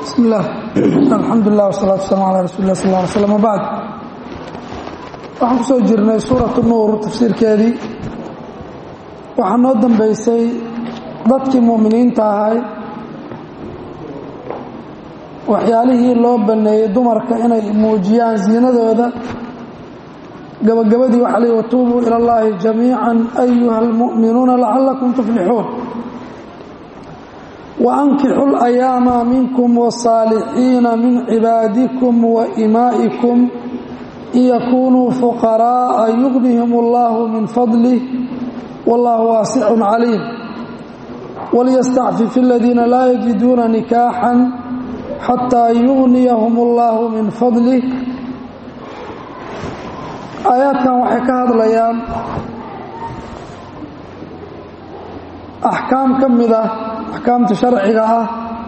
bismi illah alxamdulilah wasalaatu wasalam ala rasuli lah sal ly slam wabacd waxaan ku soo jirnay suuratu nuur tafsiirkeedii waxaa noo dambeysay dadkii mu'miniinta ahay waxyaalihii loo banneeyey dumarka inay muujiyaan ziinadooda gabagabadii waxaa lii watuubuu ila اllahi jamiica ayuha almu'minuuna lacalakum tuflixuun وأnkixu الأyaama minkum والصاalixiina min cibaadikum وإimaaئikum in yakunuu fuqaraaءa yugnihim اllah min fadlih wاllahu waasic caliim walyastacfif اladiina laa yajiduuna nikaaxا xatىa yugniyahum اllah min fadlih aayaadkan waxay ka hadlayaan axkaam ka mid ah axkaamta sharciga ah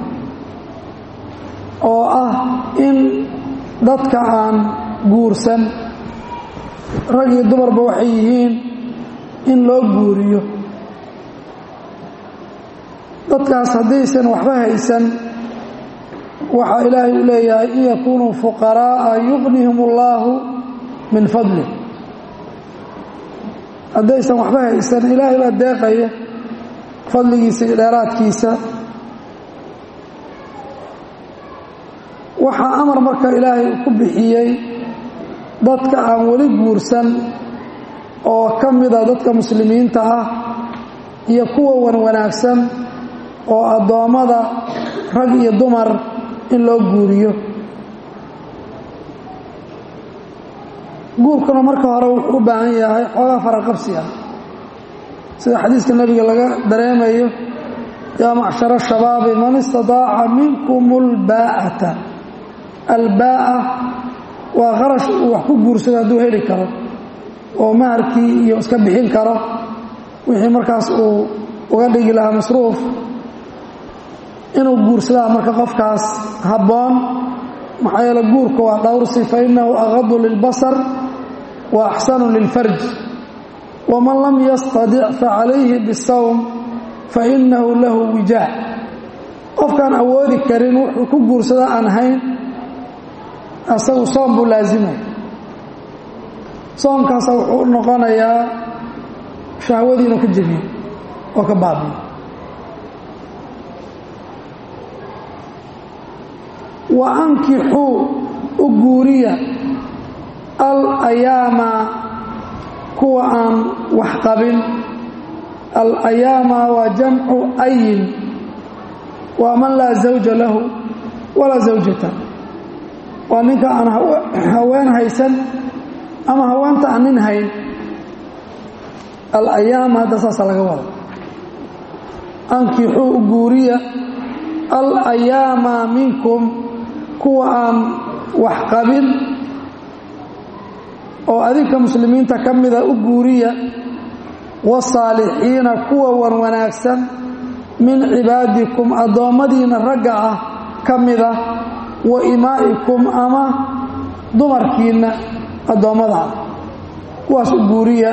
oo ah in dadka aan guursan rag iyo dumarba waxay yihiin in loo guuriyo dadkaas haddaysan waxba haysan waxaa ilaahay u leeyahay in yakunuu fuqaraa'a yuqnihim اllaahu min fadlih haddaysan waxba haysan ilaahay baa deeqaya fadligiisa iyo dheeraadkiisa waxaa amar marka ilaahay ku bixiyey dadka aan weli guursan oo ka mida dadka muslimiinta ah iyo kuwa wan wanaagsan oo addoommada rag iyo dumar in loo guuriyo guurkuna marka hore wuxuu u baahan yahay xoogaa faraqabsi ah sida xadiiska nebiga laga dareemayo yaa macshara shabaabi man istadaaca minkum اlbaa'ata albaa'a waa qarash uu wax ku guursado hadduu heli karo oo maharkii iyo iska bixin karo wixii markaas uu uga dhigi lahaa masruuf inuu guursadaa marka qofkaas habboon maxaa yeele guurka waa dhowrsi fa innahu aqadu lilbasar wa axsanu lilfarj wman lam yastadic facalayhi bisawm fainahu lahu wijaac qofkaan awoodi karin wuxuu ku guursada aan hayn asagu soom buu laasimaya soomkaasa wuxuu u noqonayaa shahwadii inuu ka jebiyo oo ka baabiyo wa ankixuu u guuriya alayaama kuwa aan wax qabin alayaama waa jamcu ayin waa man laa zawja lahu walaa zawjata waa ninka aan haween haysan ama haweenta aan nin hayn alayaama hadda saasa laga wada ankixuu u guuriya alayaama minkum kuwa aan wax qabin oo adinka muslimiinta ka mida u guuriya wasaalixiina kuwa wan wanaagsan min cibaadikum addoommadiina ragga ah ka mida wa imaa'ikum ama dumarkiinna addoommada ah kuwaas u guuriya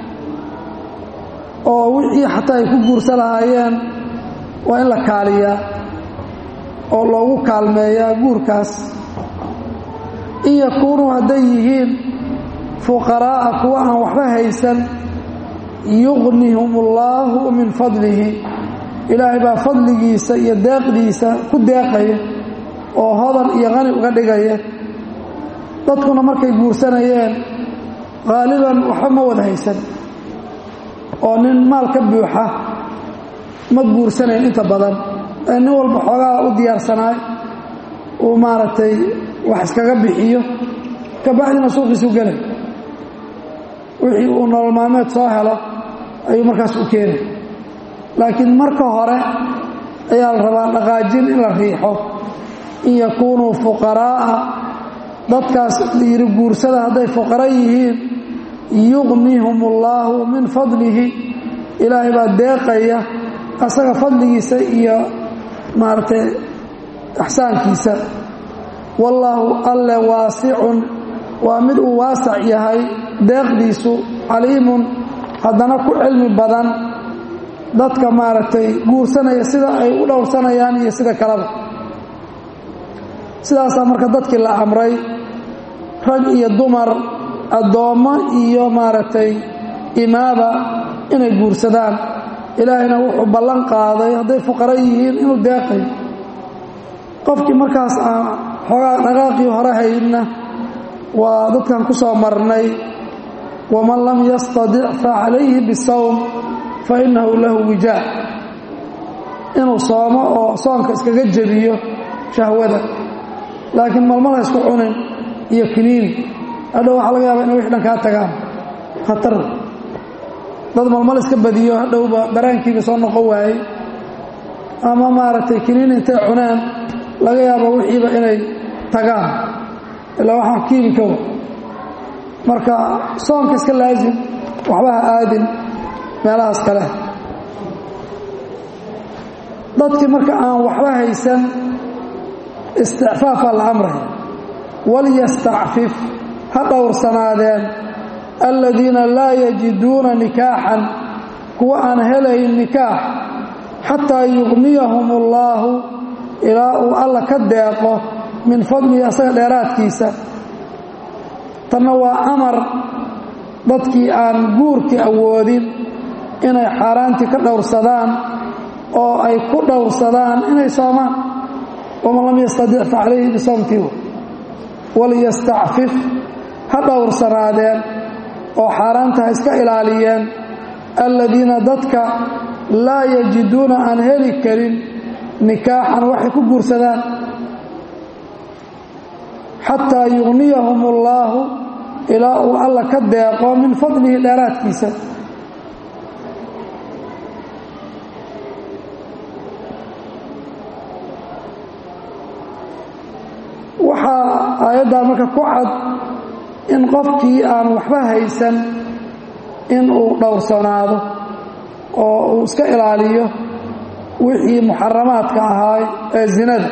oo wixii xataa ay ku guursa lahaayeen waa in la kaaliyaa oo loogu kaalmeeyaa guurkaas in yakuunuu hadday yihiin fuqaraa'a kuwa aan waxba haysan yuqnihum اllaahu min fadlihi ilaahay baa fadligiisa iyo deeqdiisa ku deeqaya oo hodan iyo qani uga dhigaya dadkuna markay guursanayeen qaaliban waxba ma wada haysan oo nin maal ka buuxa ma guursanayn inta badan ee nin walba xoogaa u diyaarsanaay uu maaragtay wax iskaga bixiyo kabacdina suuqiisu gelay wixii uu nolol maalmeed soo helo ayuu markaas u keenay laakiin marka hore ayaa la rabaa dhaqaajin in la riixo in yakuunuu fuqaraa'a dadkaas yiri guursada hadday fuqara yihiin yuqnihum ullaahu min fadlihi ilaahay baa deeqaya asaga fadligiisa iyo maaragtay axsaankiisa wallaahu alle waasicun waa mid uu waasac yahay deeqdiisu caliimun haddana ku cilmi badan dadka maaragtay guursanaya sida ay u dhowrsanayaan iyo sida kaleba sidaasaa marka dadkii la amray rag iyo dumar addoommo iyo maaragtay imaaba inay guursadaan ilaahayna wuxuu ballan qaaday hadday fuqaro yihiin inuu deeqay qofkii markaas aan xoogaa dhaqaaqii hore haydna waa dadkan ku soo marnay waman lam yastadic fa calayhi bisawm fa innahu lahu wijaa inuu soomo oo soonka iskaga jebiyo shahwada laakiin malmala isku cunin iyo kiniini hadhow waxaa laga yaaba inay wix dhan kaa tagaan khatar dad malmal iska badiyo hadhowba daraankiiba soo noqon waayey ama maaragtay kiniini intay cuneen laga yaabo wixiiba inay tagaan ilaa waxaa kiimikow marka soonka iska laasim waxba ha aadin meelahaas kale dadkii marka aan waxba haysan isticfaafaa la amraya walyastacfif ha dhowrsanaadeen aladiina laa yajiduuna nikaaxan kuwa aan helayn nikaax xataa yugniyahum allaahu ilaa uu alla ka deeqo min fadlihi asaga dheeraadkiisa tanna waa amar dadkii aan guurkii awoodin inay xaaraantii ka dhowrsadaan oo ay ku dhowrsadaan inay soomaan waman lam yastadic fa calayhi bisawmtii waliyastacfif ha dhowrsanaadeen oo xaaraanta ha iska ilaaliyeen aladiina dadka laa yajiduuna aan heli karin nikaaxan waxay ku guursadaan xataa yugniyahum allaahu ilaa uu alla ka deeqo min fadlihi dheeraadkiisa waxaa aayaddaa marka ku cad in qofkii aan waxba haysan in uu dhowrsanaado oo uu iska ilaaliyo wixii muxaramaadka ahaa ee zinada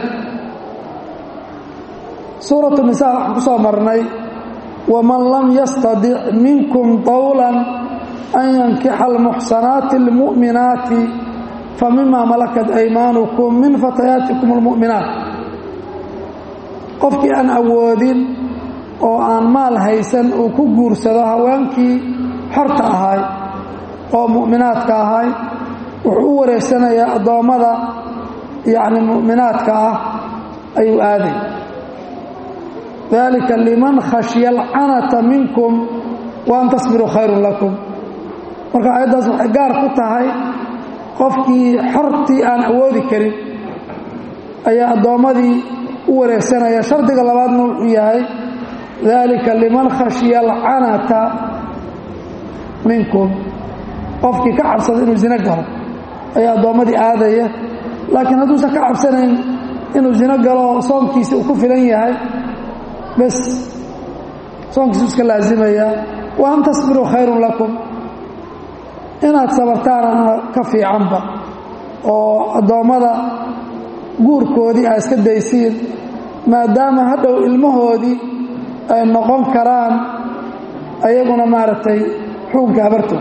suuratu nisaa waxaan ku soo marnay waman lam yastadic minkum qowlan an yankixa almuxsanaati almu'minaati famima malakat aymaanukum min fatayaatikum almu'minaat qofkii aan awoodin oo aan maal haysan uu ku guursado haweenkii xorta ahay oo mu'minaadka ahay wuxuu u wareegsanayaa addoommada yacni mu'minaadka ah ayuu aaday dalika liman khashya alcanata minkum wa an tasbiruu khayrun lakum marka aayaddaas waxay gaar ku tahay qofkii xortii aan awoodi karin ayaa addoommadii u wareegsanaya shardiga labaadna wuxuu yahay dalika liman khashya alcanata minkum qofkii ka cabsada inuu zino galo ayaa addoommadii aadaya laakiin hadduusan ka cabsanayn inuu zino galo soonkiisa uu ku filan yahay bes soonkiisu iska laasimayaa wa an tasbiruu khayrun lakum inaad sabartaanana ka fiicanba oo addoommada guurkoodii aa iska daysiin maadaama hadhow ilmahoodii ay noqon karaan ayaguna maaragtay xukunka habartood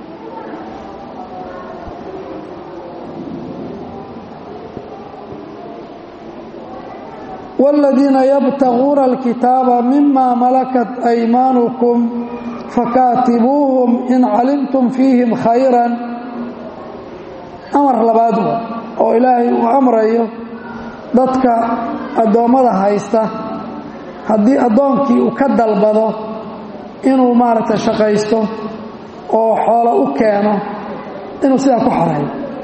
wاladiina yabtaguuna alkitaaba mima malakat aymaanukum fakaatibuuhum in calimtum fiihim khayran amar labaad wa oo ilaahay uu amrayo dadka addoommada haysta haddii addoonkii uu ka dalbado inuu maaragtay shaqaysto oo xoolo u keeno inuu sidaa ku xoreeyo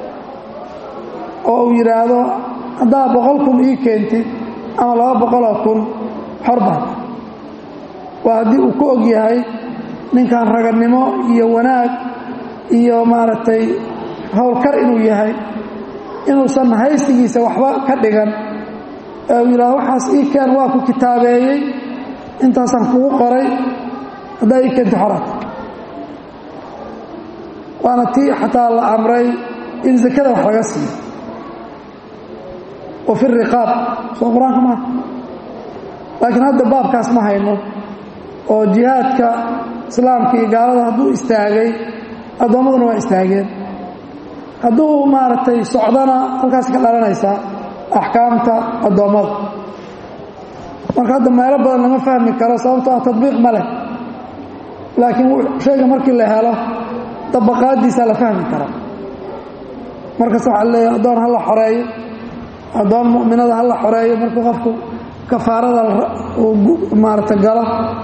oo uu yidhaahdo haddaad boqol kun ii keentid ama laba boqoloo kun xorbaad waa haddii uu ku og yahay ninkan raganimo iyo wanaag iyo maaragtay howlkar inuu yahay inuusan haystigiisa waxba ka dhigan ee uu yidhahdo waxaas ii keen waa ku kitaabeeyey intaasaan kugu qoray haddaa ii keenta xoraad waana tii xataa la amray in sakada wax laga siiyo wa fi riqaab soo qur-aanka maaha laakiin hadda baabkaas ma hayno oo jihaadka islaamka iyo gaalada hadduu istaagay addoommaduna waa istaageen hadduu maaragtay socdana halkaas ka dhalanaysaa axkaamta addoommada marka hadda meelo badan lama fahmi karo sababto ah tadbiiq ma leh laakiin shayga markii la helo dabaqaadiisaa la fahmi karaa markaas waxaa leeyahay addoon ha la xoreeyo addoon mu'minada ha la xoreeyo markuu qofku kafaarada uu maarata galo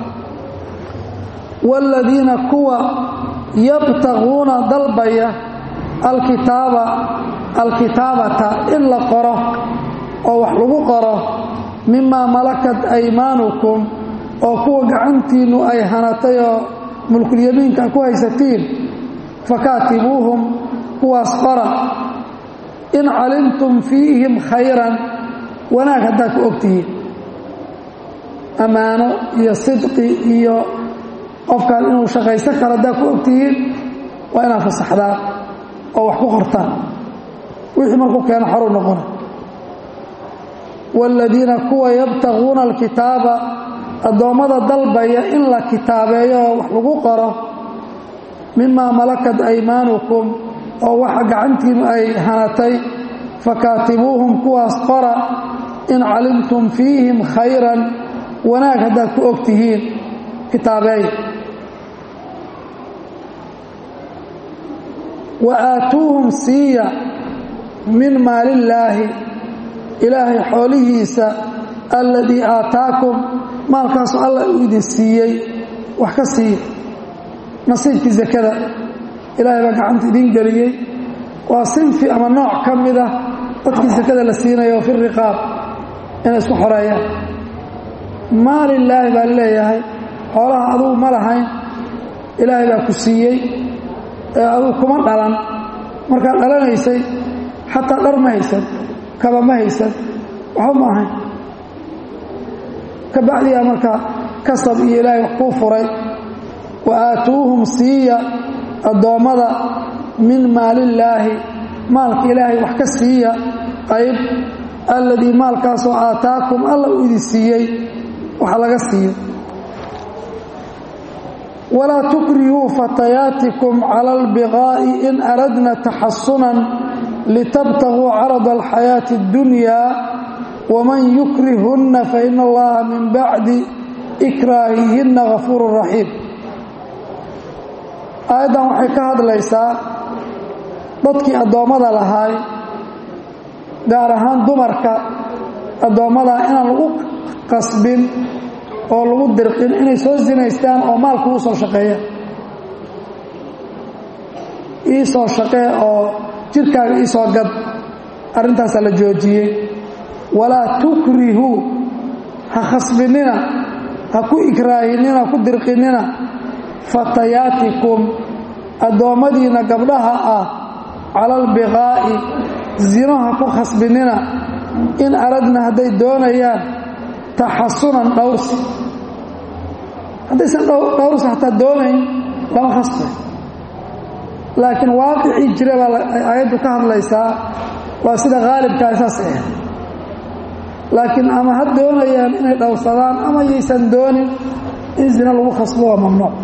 waaladiina kuwa yabtaquuna dalbaya alkitaaba alkitaabata in la qoro oo wax lagu qoro mimaa malakat aymaanukum oo kuwa gacantiinnu ay hanatay oo mulkulyamiinka ku haysatiin fakaatibuuhum kuwaas qora in calimtum fiihim khayran wanaag haddaad ku ogtihiin ammaano iyo sidqi iyo qofkaan inuu shaqaysan karo haddaad ku ogtihiin waa inaad fasaxdaan oo wax ku qortaan wixii markuu keeno xoruu noqona waaladiina kuwa yabtaquuna alkitaaba addoommada dalbaya in la kitaabeeyo oo wax lagu qoro mimaa malakat aymaanukum oo waxa gacantiinu ay hanatay fakaatibuuhum kuwaas qora in calimtum fiihim khayran wanaag haddaad ku og tihiin kitaabeey wa aatuuhum siiya min maalillaahi ilaahay xoolihiisa alladii aataakum maalkaasu alla uu idin siiyey wax ka siiya nasiibkii sakada ilaahay baa gacanta idin geliyey waa sinfi ama nooc ka mid ah dadkii sakada la siinayo fi riqaab inay isku xoreeyaan maalilaahi baa leeyahay xoolaha adugu ma lahayn ilaahay baa ku siiyey ee adugu kuma dhalan markaad dhalanaysay xataa dhar ma haysan kaba ma haysan waxba ma ahayn ka bacdiyaa marka kasab iyo ilaahay wax kuu furay wa aatuuhum siiya addoommada min maalillaahi maalka ilaahay wax ka siiya qayb alladii maalkaasoo aataakum alla uu idin siiyey waxa laga siiyo walaa tukrihuu fatayaatikum cala albiqaa'i in aradna taxasunan litabtaguu carada alxayaati اddunyaa waman yukrihunna faina allaha min bacdi ikraahihinna gafuuru raxiim aayaddan waxay ka hadlaysaa dadkii addoommada lahaay gaar ahaan dumarka addoommada inaan lagu qasbin oo lagu dirqin inay soo sinaystaan oo maalku u soo shaqeeya ii soo shaqee oo jirkaaga ii soo gad arrintaasaa la joojiyey walaa tukrihuu ha khasbinina ha ku ikraahinina ku dirqinina fatayaatikum addoommadiinna gabdhaha ah cala albiqaa'i zino ha ku khasbinina in aradna hadday doonayaan taxasunan dhowrsi haddaysan dhowrsi hataa doonayn lama khasbay laakiin waaqicii jira baa aayaddu ka hadlaysaa waa sida haalibkaa saasay ahayd laakiin ama ha doonayaan inay dhowrsadaan ama yaysan doonin in zina lagu khasbo waa mamnuuc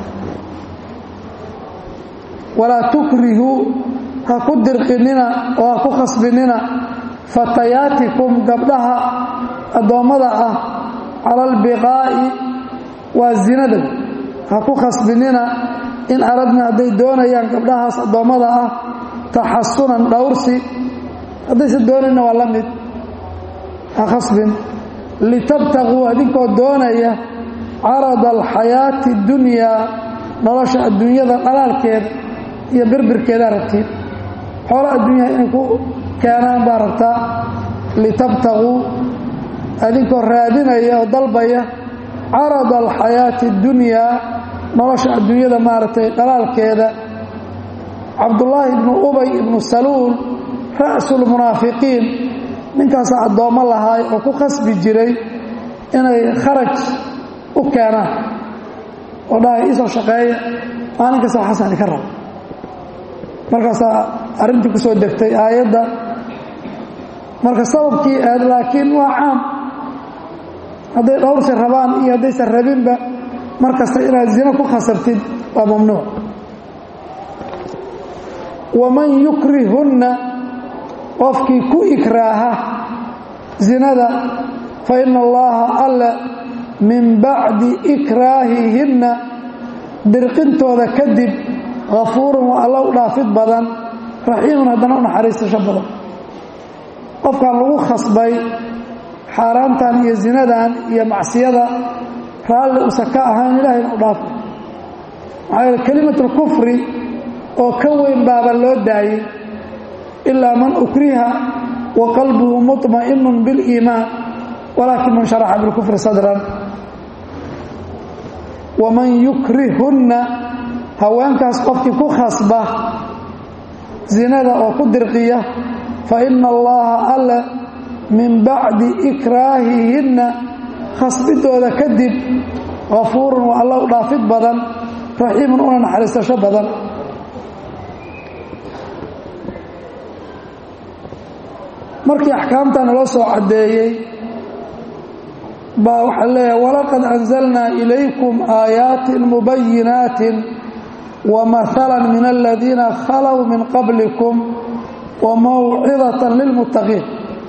walaa tukrihuu ha ku dirqinina oo ha ku khasbinina fatayaatikum gabdhaha addoommada ah cala albiqaa'i waa zinada ha ku khasbinina in aradna hadday doonayaan gabdhahaas addoommada ah taxasunan dhowrsi haddaysan doonayna waa la mid ha khasbin litabtaguu adinkoo doonaya carada alxayaati اddunyaa nolosha adduunyada dhalaalkeeda iyo birbirkeedaa rabtiin xoola adduunyaha inay ku keenaan baa rabtaa litabtaguu adinkoo raadinaya oo dalbaya carada alxayaati اddunyaa nolosha adduunyada maaragtay dhalaalkeeda cabdullaahi ibnu ubay ibnu saluul ra'sulmunaafiqiin ninkaasaa addoommo lahaay oo ku khasbi jiray inay kharaj u keenaan oo dhahay iisoo shaqeeya maalin kasta waxaasaan idinka raba markaasaa arrintii ku soo degtay aayadda marka sababkii aad laakiin waa caam hadday dhowrsi rabaan iyo haddaysan rabinba mar kasta inaad zino ku khasabtid waa mamnuuc waman yukrihunna qofkii ku ikraaha zinada fa ina allaha alle min bacdi ikraahihinna dirqintooda kadib hafuurun waa alla u dhaafid badan raxiimun haddana u naxariistasho badan qofkan lagu khasbay xaaraantan iyo zinadan iyo macsiyada raalli usa ka ahayn ilahayna u dhaafa maxaa yeele kelimatulkufri oo ka weyn baaba loo daayey ilaa man ukriha wa qalbuhu muطma'inun biliimaan walaakin man sharaxa bilkufri sadran waman yukrihunna haweenkaas qofkii ku khasba zinada oo ku dirqiya fa ina allaha alle min bacdi ikraahihinna khasbidooda kadib hafuurun waa alla u dhaafid badan raxiimun una naxariisasho badan markii axkaamta naloo soo caddeeyey baa waxaa leeyahay walaqad anzalnaa ilaykum aayaatin mubayinaatin wamahala min aladiina khalow min qablikum wamawcidatan lilmuttaqiin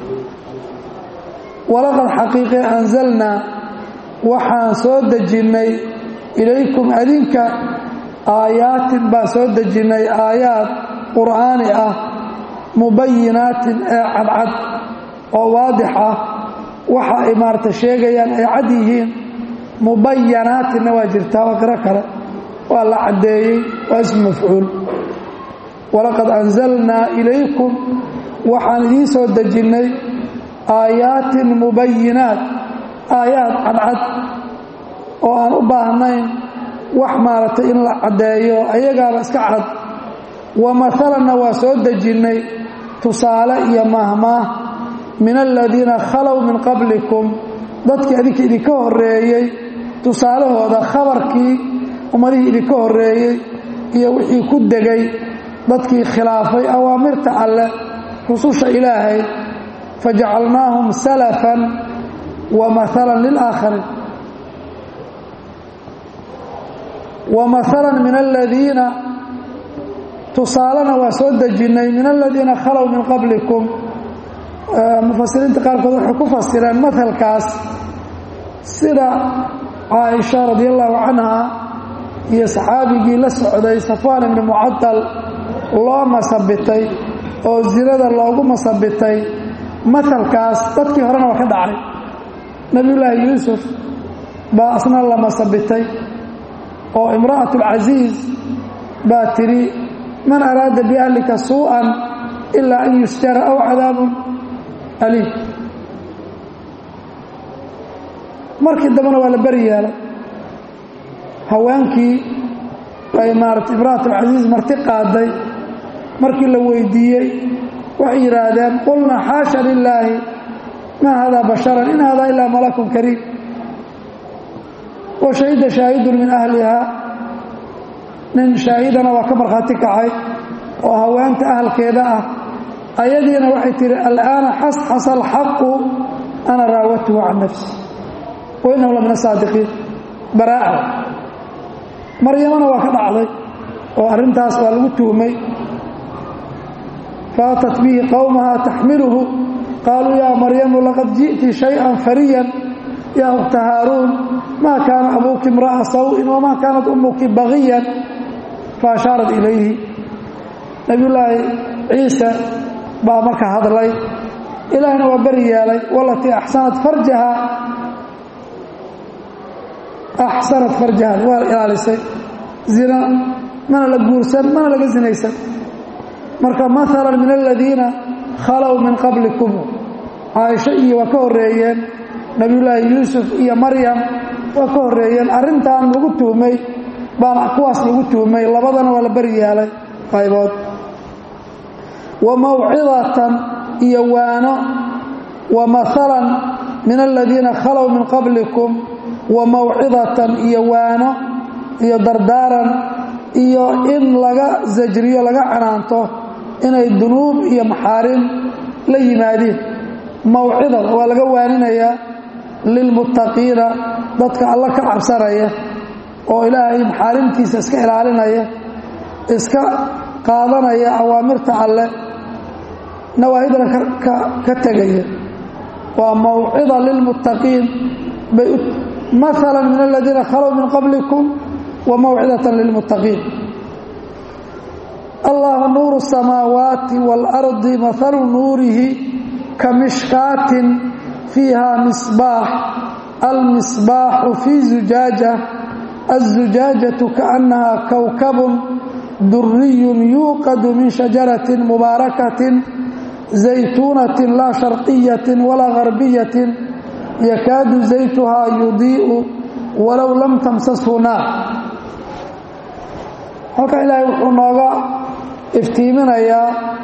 walaqad xaqiiqe anzalnaa waxaan soo dejinnay ilaykum adinka aayaatin baan soo dejinnay aayaad qur'aani ah mubayinaatin ee cadcad oo waadix ah waxa ay maarata sheegayaan ay cad yihiin mubayanaatinna waa jirtaa waa qiro kale waa la caddeeyey waa ismu mafcuul walaqad anzalnaa ilaykum waxaan idiin soo dejinnay aayaatin mubayinaat aayaad cadcad oo aan u baahnayn wax maaragtay in la caddeeyo ayagaaba iska cad wa maalanna waa soo dejinnay tusaale iyo mahmaah min aladiina khalow min qablikum dadkii adinka idinka horreeyey tusaalahooda khabarkii ummadihii idinka horreeyey iyo wixii ku degay dadkii khilaafay awaamirta alleh rususha ilaahay fajacalnaahum salafan wa maalan lilaakhariin wa maalan min aladiina tusaalena waa soo dejinnay min aladiina khalow min qablikum mufasiriinta qaarkood waxay ku fasireen maalkaas sida caaisha radi allahu canha iyo saxaabigii la socday safwaan ibni mucadal loo masabitay oo zinada loogu masabitay maalkaas dadkii horena waa ka dhacay nebiyullaahi yuusuf baa asna la masabitay oo imra'at alcasiiz baa tidhi man araada biahlika suu'an ilaa an yusjara aw cadaabun aliim markii dambena waa la beri yeelay haweenkii ay maarata imra'at alcasiiz marti qaaday markii la weydiiyey waxay yidhaahdeen qulna xaasha lilaahi maa hada basharan in hada ilaa malakun kariim wa shahida shaahidun min ahliha nin shaahidana waa ka markhaati kacay oo haweenta ahalkeeda ah ayadiina waxay tihi al'aana xasxasa alxaqu ana raawatuhu can nafsi wa innahu la min asaadiqiin baraa'a maryamana waa ka dhacday oo arrintaas waa lagu tuhmay faatat bihi qowmaha taxmiluhu qaaluu yaa maryamu laqad ji'ti shayئan fariyan yaa ukhta haaruun maa kaana abuuki imra'a saw'in wamaa kaanat ummuki bagiyan faashaarat ilayhi nabiyullaahi ciise baa marka hadlay ilaahna waa beri yeelay walatii axsanat farjaha axsanat farjaha waa ilaalisay zina mana la guursan mana laga sinaysan marka maalan min aladiina khalow min qablikum caaisho iyo waa ka horreeyeen nabiyullaahi yuusuf iyo maryam waa ka horreeyeen arrintan lagu tuhmay baana kuwaas lagu tuhmay labadana waa la beri yeelay qaybood wa mawcidatan iyo waano wa maalan min aladiina khalow min qablikum wa mawcidatan iyo waano iyo dardaaran iyo in laga zajriyo laga canaanto inay dunuub iyo maxaarim la yimaadiin mawcidan waa laga waaninayaa lilmuttaqiina dadka alla ka cabsanaya oo ilaahay maxaarimtiisa iska ilaalinaya iska qaadanaya awaamirta alle nawaahidana ka tegaya waa mawcida lilmuttaqiin bay maala min aladiina khalow min qablikum wa mawcidatan lilmuttaqiin allahu nuuru الsamaawaati wاlardi mahalu nuurihi kamishkaatin fiiha misbaax almisbaaxu fii zujaaja الزujaajaة kaأnaha kowkab duriy yuuqadu min shajaraة mubaarakaة زaytuunaة laa sharqiyaة walaa غarbiyaة yakaadu zaytuhaa yudiiءu walow lam tamsashu naar halkan ilaahay wuxuu nooga iftiiminayaa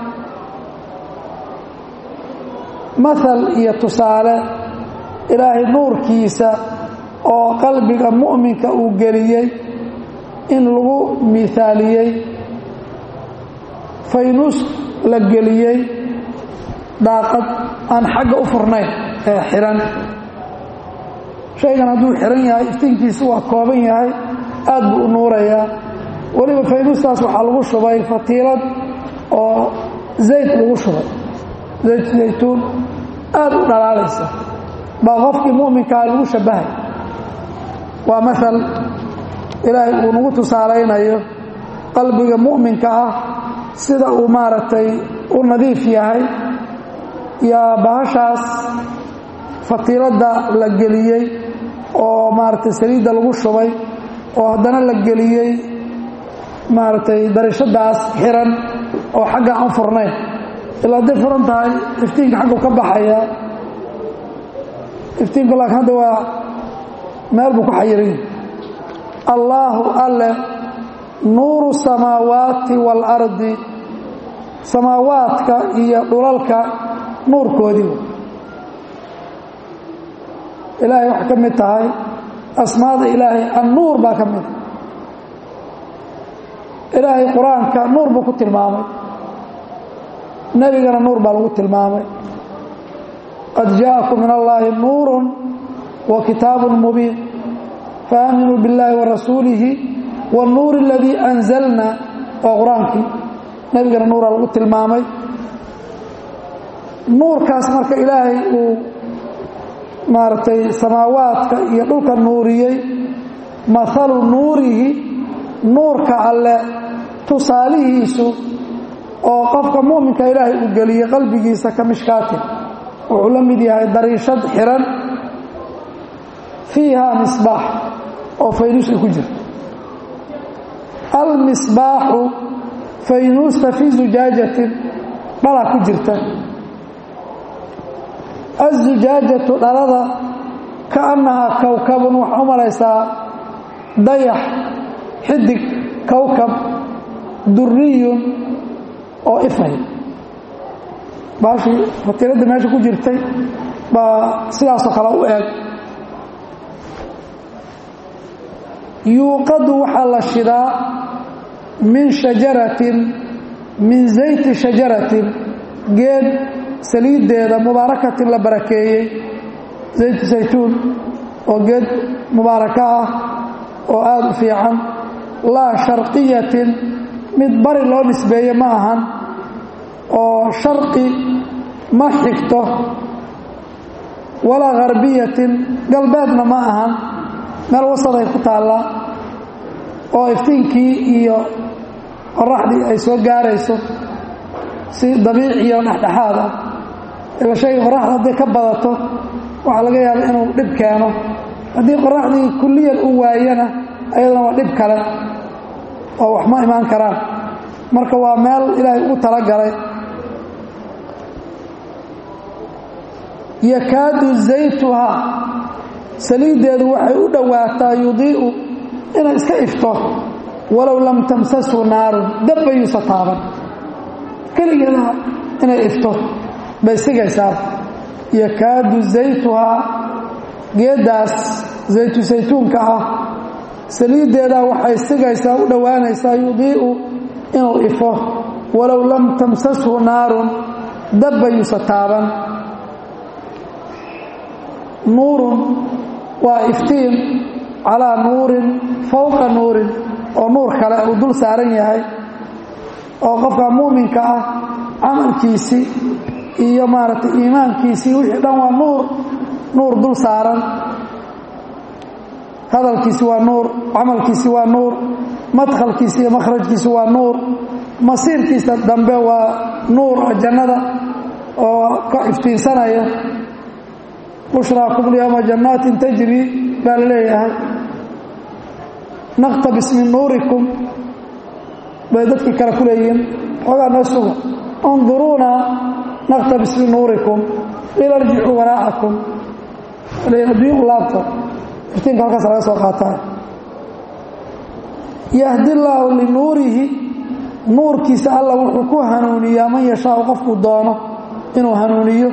mahal iyo tusaale ilaahay nuurkiisa oo qalbiga mu'minka uu geliyey in lagu miaaliyey faynus la geliyey daaqad aan xagga u furnayn ee xihan shaygan hadduu xihan yahay iftiinkiisu waa kooban yahay aad buu u nuurayaa weliba faynustaas waxaa lagu shubay fatiilad oo zayd lagu shubay zayt zaytuun aad u dhalaalaysa baa qofkii mu'minkaa lagu shabbahay waa maal ilaahay uu nagu tusaalaynayo qalbiga mu'minka ah sida uu maaragtay u nadiif yahay yaa bahashaas fatiiladda la geliyey oo maaragtay saliidda lagu shubay oo haddana la geliyey maaragtay darishadaas xiran oo xagga aan furnayn ilaa hadday furan tahay iftiinka xaggu ka baxaya iftiinku laakiin hadda waa meel buu ku xayiran yahay allaahu alle nuuru samaawaati waalardi samaawaadka iyo dhulalka nuurkoodii ilaahay waxay ka mid tahay asmaada ilaahay annuur baa ka mida ilaahay qur-aanka nuur buu ku tilmaamay nebigana nuur baa lagu tilmaamay qad jaaءakum min allaahi nuuru wa kitaabu mubiin faaminuu biاllaahi wa rasuulihi wاnnuuri اladii anzalna waa qur-aankii nebigana nuuraa lagu tilmaamay nuurkaas marka ilaahay uu maaragtay samaawaadka iyo dhulka nuuriyey mahalu nuurihi nuurka alle tusaalihiisu oo qofka mu'minka ilaahay uu geliyey qalbigiisa ka mishkaatin wuxuu la mid yahay dariishad xiran fiiha misbaax oo faynuus ay ku jirto almisbaaxu faynuusta fii zujaajatin dhala ku jirta azujaajatu dhalada kaannahaa kowkabun waxaa u malaysaa dayax xidig kowkab duriyun oo ifay baashii fatiiladda meesha ku jirtay baa sidaasoo kale u eeg yuuqadu waxaa la shidaa min shajaratin min zayti shajaratin geed saliiddeeda mubaarakatin la barakeeyey zaytu saytuun oo geed mubaaraka ah oo aada u fiican laa sharqiyatin mid bari loo nisbeeye ma ahan oo sharqi ma xigto walaa harbiyatin galbeedna ma ahan meel wasaday ku taalla oo iftiinkii iyo qoraxdii ay soo gaarayso si dabiiciyo dhexdhexaad ah ila shayga qoraxda hadday ka badato waxaa laga yaaba inuu dhib keeno haddii qoraxdii kulliyan u waayana ayadana waa dhib kale oo wax ma imaan karaan marka waa meel ilaahay ugu talagalay yakaadu zaytuhaa saliiddeedu waxay u dhowaataa yudii'u inay iska ifto walow lam tamsashu naarun dabbayuusa taaban keligeeda inay ifto bay sigaysaa yakaadu zaytuhaa geeddaas zaytu saytuunka ah saliiddeedaa waxay sigaysaa u dhowaanaysaa yudii'u inuu ifo walow lam tamsashu naarun dabbayuusa taaban nuurun waa iftiin calaa nuurin fowqa nuurin oo nuur kale uu dul saaran yahay oo qofka muuminka ah camalkiisii iyo maaragtay iimaankiisii wixii dhan waa nuur nuur dul saaran hadalkiisi waa nuur camalkiisi waa nuur madkhalkiisi iyo makhrajkiisi waa nuur masiirkiisa dambe waa nuur jannada oo ka iftiinsanaya bushraakum lyawma jannaatin tajri baa la leeyahay naqtabis min nuurikum bay dadkii kale ku leeyihiin xoogaa noo suga unduruuna naqtabis min nuurikum ila rjicuu waraacakum adduunya u laabta iftiinka halkaas laga soo qaataa yahdi llaahu linuurihi nuurkiisa alla wuxuu ku hanuuniyaa man yashaau qofkuu doono inuu hanuuniyo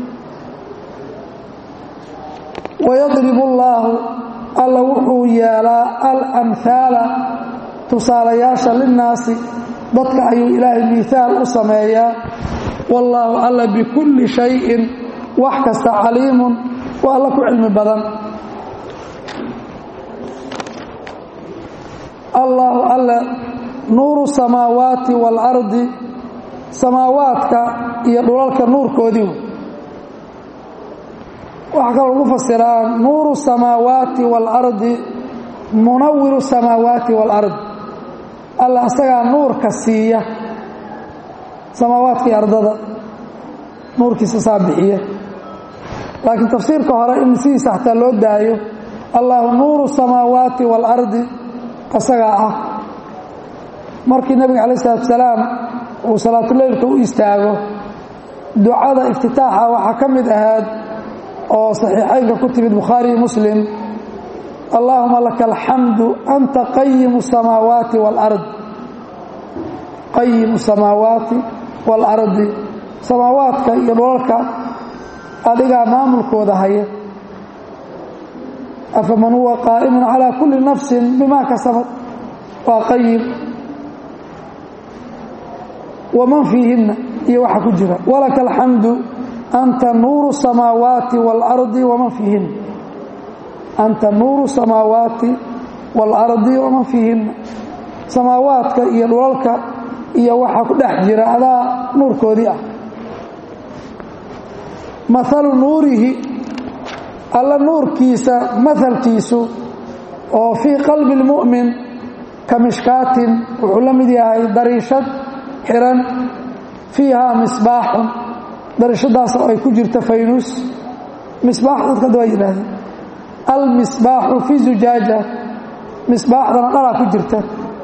wayadribu allaahu alla wuxuu yeelaa alamhaala tusaalayaasha linnaasi dadka ayuu ilaahay miihaal u sameeyaa wallaahu alla bikulli shayin wax kasta caliimun waa alla ku cilmi badan allaahu alle nuuru samaawaati waalardi samaawaadka iyo dhulalka nuurkoodii waxaa kaloo lagu fasiraa nuuru samaawaati waalardi munawiru samaawaati waalardi alla asagaa nuurka siiya samaawaadka iyo ardada nuurkiisa saa bixiya laakiin tafsiirka hore in sidiisa xataa loo daayo allahu nuuru samaawaati waalardi asagaa ah markii nebiga calayi salatu salaam uu salaatuleylka u istaago ducada iftitaaxa waxaa ka mid ahayd oo saxiixaynka ku timid bukhaariyi muslim allaahuma laka alxamdu anta qayimu samaawaati waalard qayimu samaawaati waalardi samaawaadka iyo dhulalka adigaa maamulkooda haya afaman huwa qaa'imun calaa kulli nafsin bimaa kasabad waa qayim waman fiihinna iyo waxa ku jira walaka alxamdu anta nuuru samaawaati waalardi waman fiihinna anta nuuru samaawaati waalardi waman fiihinna samaawaadka iyo dhulalka iyo waxa ku dhex jira adaa nuurkoodii ah maalu nuurihi alla nuurkiisa mahalkiisu oo fii qalbi اlmu'min ka mishkaatin wuxuu la mid yahay dariishad xiran fiihaa misbaaxun dariishadaas oo ay ku jirta faynuus misbaax dadka hadda waa yidhaahdeen almisbaaxu fi zujaaja misbaaxdana dhalaa ku jirta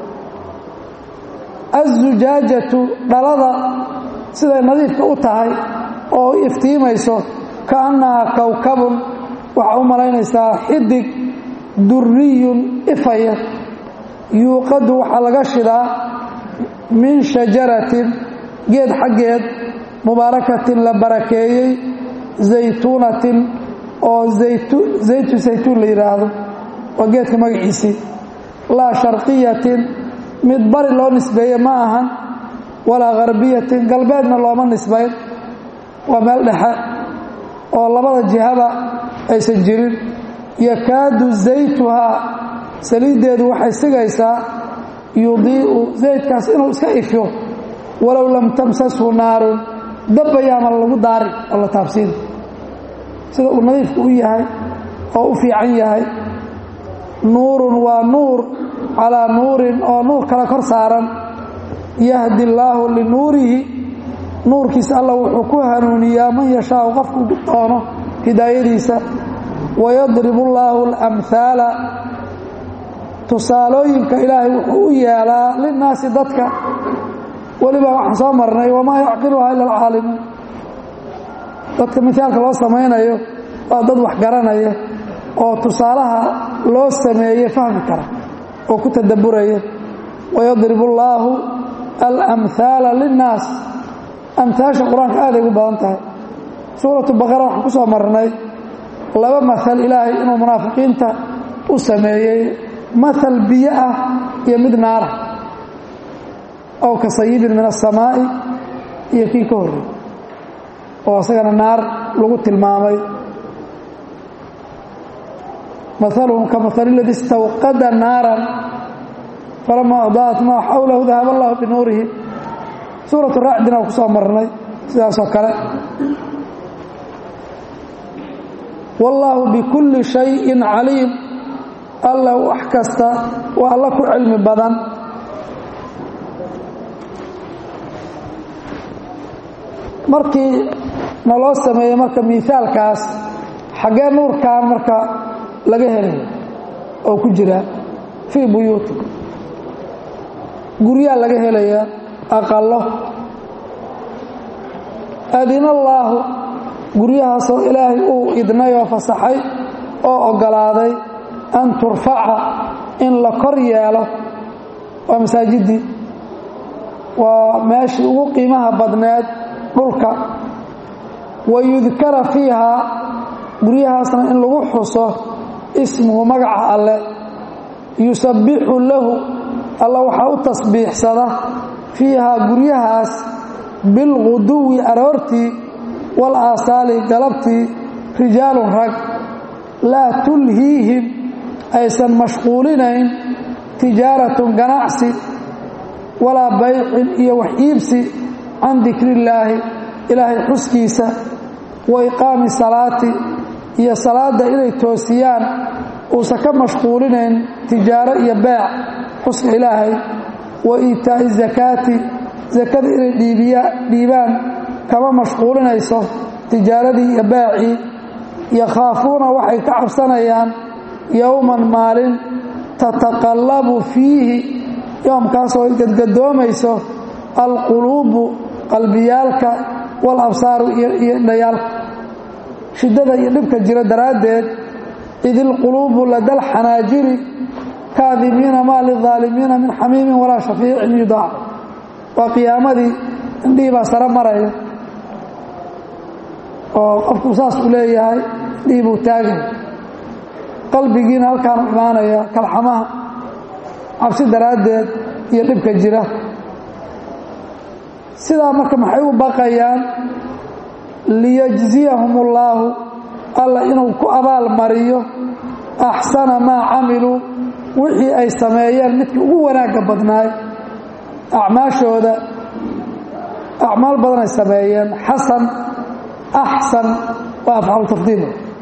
azujaajatu dhalada siday nadiifka u tahay oo iftiimayso kaannahaa kowkabun waxaa u malaynaysaa xidig duriyun ifaya yuuqadu waxaa laga shidaa min shajaratin geed xaggeed mubaarakatin la barakeeyey zaytuunatin oo zaytu saytuun la yidhaahdo waa geedka magaciisii laa sharqiyatin mid bari loo nisbeeye ma ahan walaa harbiyatin galbeedna looma nisbayn waa meel dhexe oo labada jihaba aysan jirin yakaadu zaytuhaa saliiddeedu waxay sigaysaa yudii'u zaydkaas inuu iska ifyo walow lam tamsashu naarun dabbayaama lagu daari oo la taabsiin sida uu nadiifku u yahay oo u fiican yahay nuurun waa nuur calaa nuurin oo nuur kale kor saaran yahdi allaahu linuurihi nuurkiisa alla wuxuu ku hanuuniyaa man yashaau qofku doono hidaayadiisa wayadribu allaahu alamhaala tusaalooyinka ilaahay wuxuu u yeelaa linnaasi dadka weliba waxaan soo marnay wamaa yacqiluhaa ila alcaalimuun dadka mihaalka loo samaynayo waa dad wax garanaya oo tusaalaha loo sameeye fahmi kara oo ku tadabburaya wayadribu allaahu alamhaala linnaas amhaasha qur-aanka aaday ugu badan tahay suuratu baqara waxaan ku soo marnay laba mahal ilaahay inuu munaafiqiinta u sameeyey mahal biyo ah iyo mid naara ow ka sayibin min asamaa'i iyo kii ka horrey oo isagana naar lagu tilmaamay mahaluhum ka mahali ladii istawqada naaran falamaa adaa'at maa xawlahu dahaba allahu binuurihim suuratu raacdina ku soo marnay sidaasoo kale wallaahu bikulli shayin caliim alla wax kasta waa alla ku cilmi badan markii naloo sameeyey marka miaalkaas xaggee nuurkan marka laga helay oo ku jira fii buyuuti guryaa laga helayaa aqalo adinallaahu guryahaasoo ilaahay uu idnay oo fasaxay oo oggolaaday an turfaca in la kor yeelo waa masaajiddii waa meeshii ugu qiimaha badneed dhulka wa yudkara fiihaa guryahaasna in lagu xuso ismuhu magaca alle yusabbixu lahu alla waxaa u tasbiixsada fiihaa guryahaas bilguduwi aroortii wal aasaali galabtii rijaalun rag laa tulhiihim aysan mashquulinayn tijaaratun ganacsi walaa baycin iyo wax iibsi can dikrillaahi ilaahay xuskiisa wa iqaami salaati iyo salaadda inay toosiyaan uusan ka mashquulinayn tijaaro iyo beec xuska ilaahay wa iitaa'i zakaati sakada inay dhiibaan kama mashquulinayso tijaaradii iyo beecii yakhaafuuna waxay ka cabsanayaan yowman maalin tataqallabu fiihi yoomkaasoo gadgadoomayso alquluubu qalbiyaalka wal absaaru iyo indhayaalka shiddada iyo dhibka jira daraaddeed id ilquluubu ladal xanaajiri kaadimiina maa lidaalimiina min xamiimin walaa shafiicin yudaac waa qiyaamadii indhihii baa sare maraya oo qofku saas uu leeyahay indhihii buu taagay qalbigiina halkaanu imaanaya kalxamaha cabsi daraaddeed iyo dhibka jira sidaa marka maxay u baqayaan liyajziyahum ullaahu alla inuu ku abaal mariyo axsana maa camiluu wixii ay sameeyeen midkii ugu wanaagga badnaay acmaashooda acmaal badan ay sameeyeen xasan axsan waa afcalu tafdiil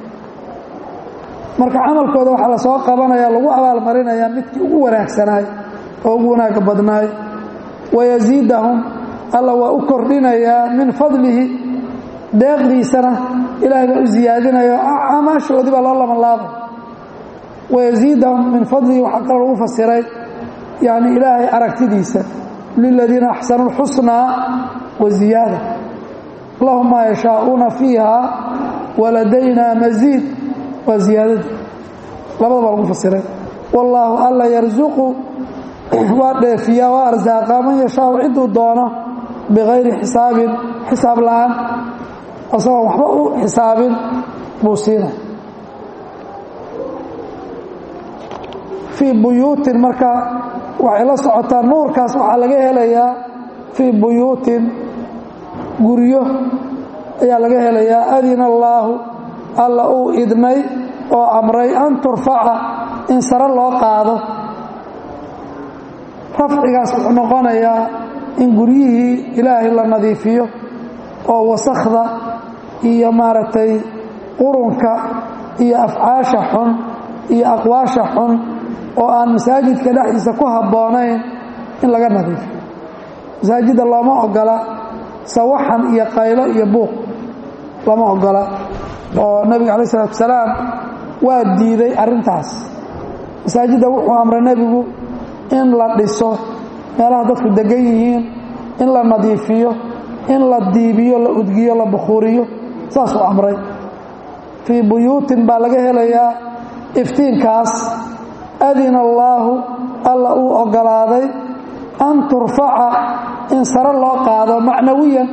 marka camalkooda waxaa la soo qabanaya lagu abaalmarinayaa midkii ugu wanaagsanaay oo ugu wanaagga badnaay wayasiidahum alla waa u kordhinayaa min fadlihi deeqdiisana ilaahay baa u siyaadinayo acmaashoodii baa loo labanlaabay wayasiidahum min fadlihi waxaa kaloo lagu fasiray yani ilaahay aragtidiisa liladiina axsanuu lxusnaa wa ziyaada lahum maa yashaauuna fiiha waladaynaa masiid waa ziyaadadii labadaba lagu fasiray wallaahu alla yarsuqu waa dheefiyaa waa arsaaqa man yashaau ciduu doono bikayri xisaabin xisaab la'aan asagoon waxba u xisaabin buu siina fii buyuutin marka waxay la socotaa nuurkaas waxaa laga helayaa fii buyuutin guryo ayaa laga helayaa adina allaahu alla uu idnay oo amray an turfaca in sare loo qaado rafcigaas wuxuu noqonayaa in guryihii ilaahay la nadiifiyo oo wasakhda iyo maaragtay qurunka iyo afcaasha xun iyo aqwaasha xun oo aan masaajidka dhexdiisa ku habboonayn in laga nadiifiyo masaajidda looma ogola sawaxan iyo qaylo iyo buuq lama ogola oo nebiga calayi isalaatu wasalaam waa diiday arrintaas masaajidda wuxuu amray nebigu in la dhiso meelaha dadku degan yihiin in la nadiifiyo in la diibiyo la udgiyo la bukhuuriyo saasuu amray fii buyuutin baa laga helayaa iftiinkaas adina allaahu alla uu oggolaaday an turfaca in sare loo qaado macnawiyan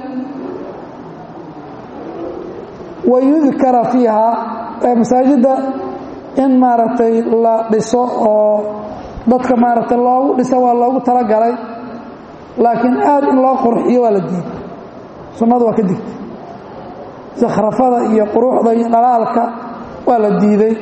wa yudkara fiiha masaajidda in maaragtay la dhiso oo dadka maaragtay loogu dhisa waa loogu talagalay laakiin aad in loo qurxiyo waa la diiday sunnadu waa ka digtay sakhrafada iyo quruxda iyo dhalaalka waa la diiday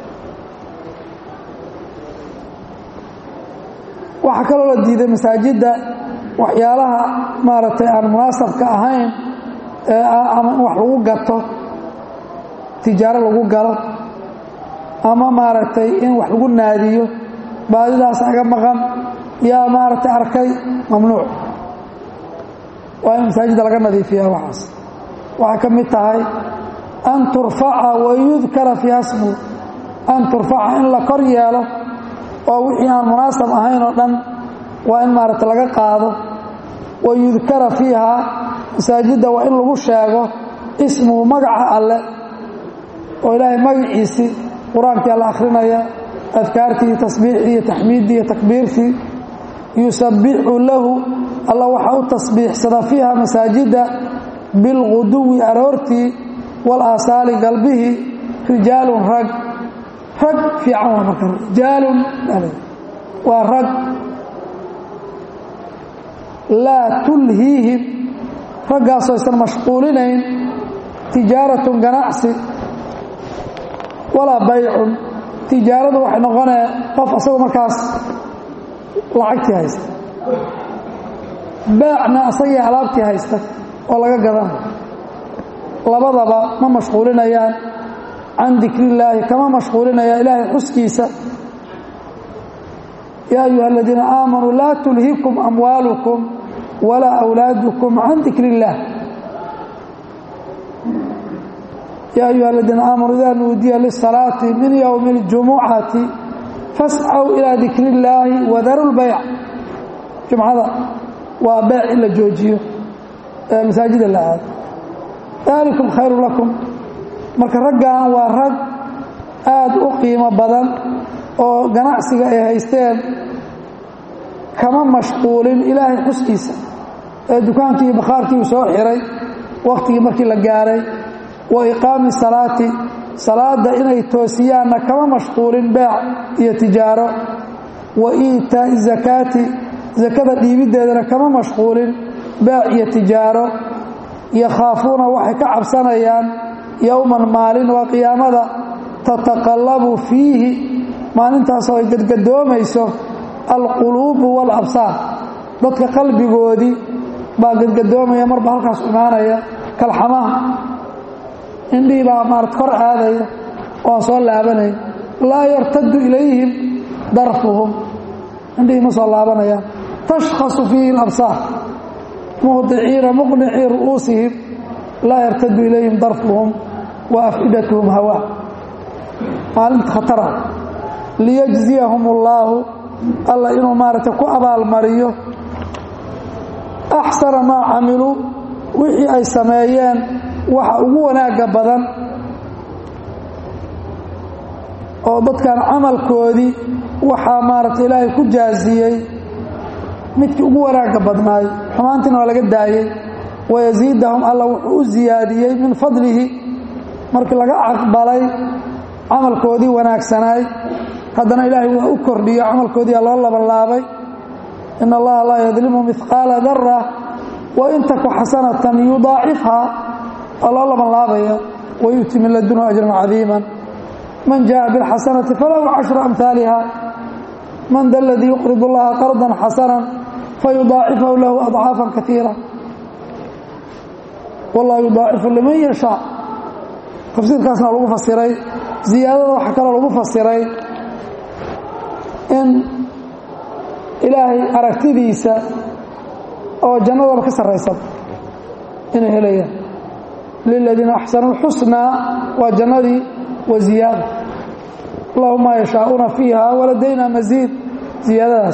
waxaa kaloo la diiday masaajidda waxyaalaha maaragtay aan munaasabka ahayn ama in wax lagu gato tijaaro lagu galo ama maaragtay in wax lagu naadiyo baadidaas aga maqan yaa maaragtay arkay mamnuuc waa in masaajidda laga nadiifiya waxaas waxay ka mid tahay an turfaca wayudkara fiiha smu an turfaca in la kor yeelo oo wixii aan munaasab ahayn oo dhan waa in maaragta laga qaado wayudkara fiiha masaajidda waa in lagu sheego ismuhu magaca alle oo ilaahay magaciisii qur-aankii alla akhrinaya adkaartii tasbiixii iyo taxmiiddii iyo takbiirtii yusabbixu lahu alla waxaa u tasbiixsada fiiha masaajidda bilquduwi aroortii walaasaali galbihii rijaalun rag rag fiican waa marka rijaalun waa rag laa tulhiihim raggaasoo aysan mashquulinayn tijaaratun ganacsi walaa baycun tijaaradu waxay noqonee qof asagoo markaas lacagtii haysta baacna asagii alaabtii haysta oo laga gadanayo labadaba ma mashquulinayaan can dikrillaahi kama mashquulinayaan ilaahay xuskiisa yaa ayuha aladiina aamanuu laa tulhikum amwaalukum walaa awlaadukum can dikri illaah yaa ayuha aladiina aamanuu idaa nuudiya lisalaati min yowmi اljumucati fascaw ilaa dikri illaahi wadaru lbayc jumcada waa beec in la joojiyo ee masaajida la aado daalikum khayru lakum marka raggan waa rag aad u qiimo badan oo ganacsiga ay haysteen kama mashquulin ilaahay xuskiisa ee dukaankii iyo bakhaarkii uu soo xiray wakhtigii markii la gaaray wa iqaami salaati salaadda inay toosiyaanna kama mashquulin beec iyo tijaaro wa iitaa'i zakaati sakada dhiibiddeedana kama mashquulin beec iyo tijaaro yakhaafuuna waxay ka cabsanayaan yowman maalin waa qiyaamada tataqallabu fiihi maalintaasoo ay gadgadoomayso alquluubu waalabsaar dadka qalbigoodii baa gadgadoomaya marba halkaas imaanaya kalxamaha indhihii baa maarata kor aadaya oo aan soo laabanay laa yartaddu ilayhim darfuhum indhihii ma soo laabanayaan tashkhasu fiihi alabsaar muhdiciina muqnicii ru'uusihim laa yartadu ilayhim darfuhum wa afcidatuhum hawaa maalinta khatara liyajziyahum allaahu alla inuu maaragtay ku abaalmariyo axsana maa camiluu wixii ay sameeyeen waxa ugu wanaagga badan oo dadkan camalkoodii waxaa maaragtay ilaahay ku jaaziyey midkii ugu wanaagga badnaay xumaantiina waa laga daayey wayasiidahum alla wuxuu u siyaadiyey min fadlihi markii laga aqbalay camalkoodii wanaagsanaay haddana ilaahay waa u kordhiyo camalkoodiia loo labanlaabay in allaha laa yadlimu mihqaala dara wa in taku xasanatan yudaacifhaa waa loo labanlaabaya wayu'ti min ladunhu ajran cadiima man jaءa biاlxasanati falahu cashru amhaaliha man da ladii yuqrid اllaha qardan xasana fayudaacifahu lahu adcaafa kaiira wallahu yudaacifu liman yashaa tafsiirkaasna lagu fasiray ziyaadada waxaa kaloo lagu fasiray in ilaahay aragtidiisa oo jannadaba ka sarraysan inay helayaan liladiina axsanuu xusnaa waa jannadii wa ziyaada lahu maa yashaa'uuna fiiha waladayna masiid ziyaadadaas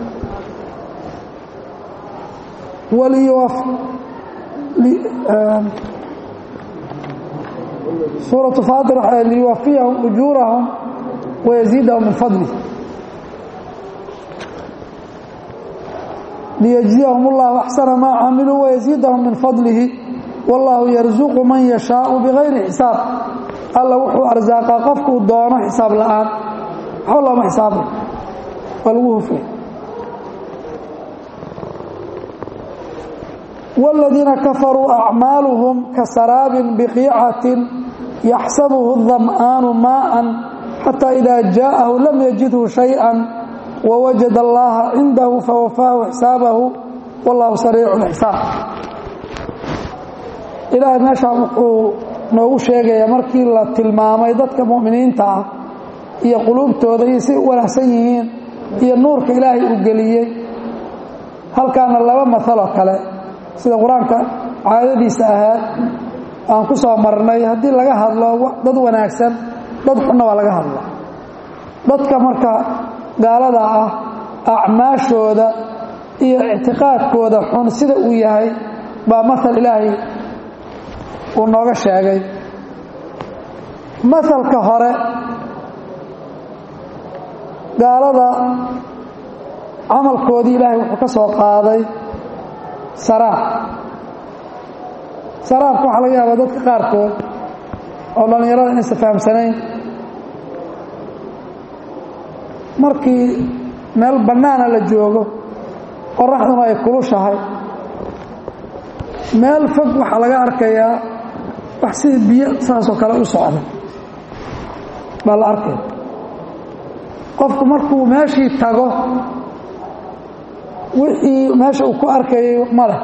suuraة faatir waxay liyuwafiyahum ujuurahum wayaziidahum min fadlih liyجزiyahum اllahu axsana maa camiluu wayaziidahum min fadlihi wاllahu yarzuqu man yashaau bigayri xisaab alla wuxuu arsaaqaa qofkuu doono xisaab la'aan waxba looma xisaabay waa lagu hufay والذيiنa kafarوu أعmاalهم kaسarاab بقيicaة يxسبه الظمآن mاءa حتى إذا جاءه لم يجده شhيئا ووجد اللaهa عinده فوفاaه حساaبه والله سريع الحساaب ilaahay meeshaa wuxuu noogu sheegayaa markii la tilmaamay dadka mu'miniinta ah iyo quluubtooda iyo siay u wanaagsan yihiin iyo nuurka ilaahay uu geliyey halkaana laba mahaloo kale sida qur-aanka caadadiisa ahaad aan ku soo marnay haddii laga hadlo dad wanaagsan dad xunna waa laga hadla dadka marka gaalada ah acmaashooda iyo ictiqaadkooda xun sida uu yahay baa mahal ilaahay uu nooga sheegay mahalka hore gaalada camalkoodii ilaahay wuxuu ka soo qaaday saraab saraabka waxaa laga yaabaa dadka qaarkood oo dhallinyarada inaysan fahamsanayn markii meel bannaana la joogo qoraxduna ay kulushahay meel fog waxaa laga arkayaa wax sida biyo saasoo kale u socda baa la arkaya qofku markuu meeshii tago wixii meesha uu ku arkayay ma leh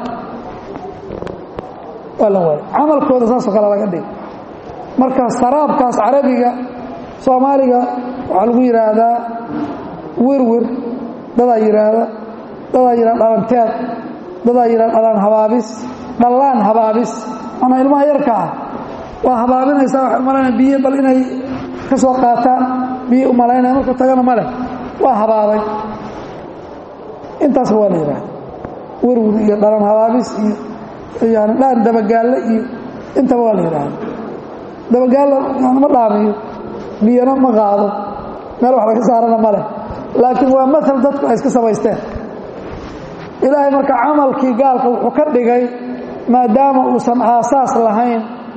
waa la waaya camalkooda saasoo kale laga dhigay marka saraabkaas carabiga soomaaliga waxaa lagu yidhaahdaa wirwir dadaa yidhaahda dadaa yidhahda dhalanteed dadaa yidhahda dhalaan habaabis dhallaan habaabis manaa ilmaha yarka ah waa habaabinaysaa waxay umalaynaya biyo bal inay ka soo qaataan biyo u malaynaya markuu tagana ma leh waa habaabay intaasba waa la yidhahda wirwir iyo dhalan habaabis iyo yani dhaan dabagaalle iyo intaba waa la yidhaahda dabagaallo yani ma dhaamiyo biyana ma qaado meel wax laga saarana ma leh laakiin waa maal dadku ay iska samaysteen ilaahay marka camalkii gaalka wuxuu ka dhigay maadaama uusan aasaas lahayn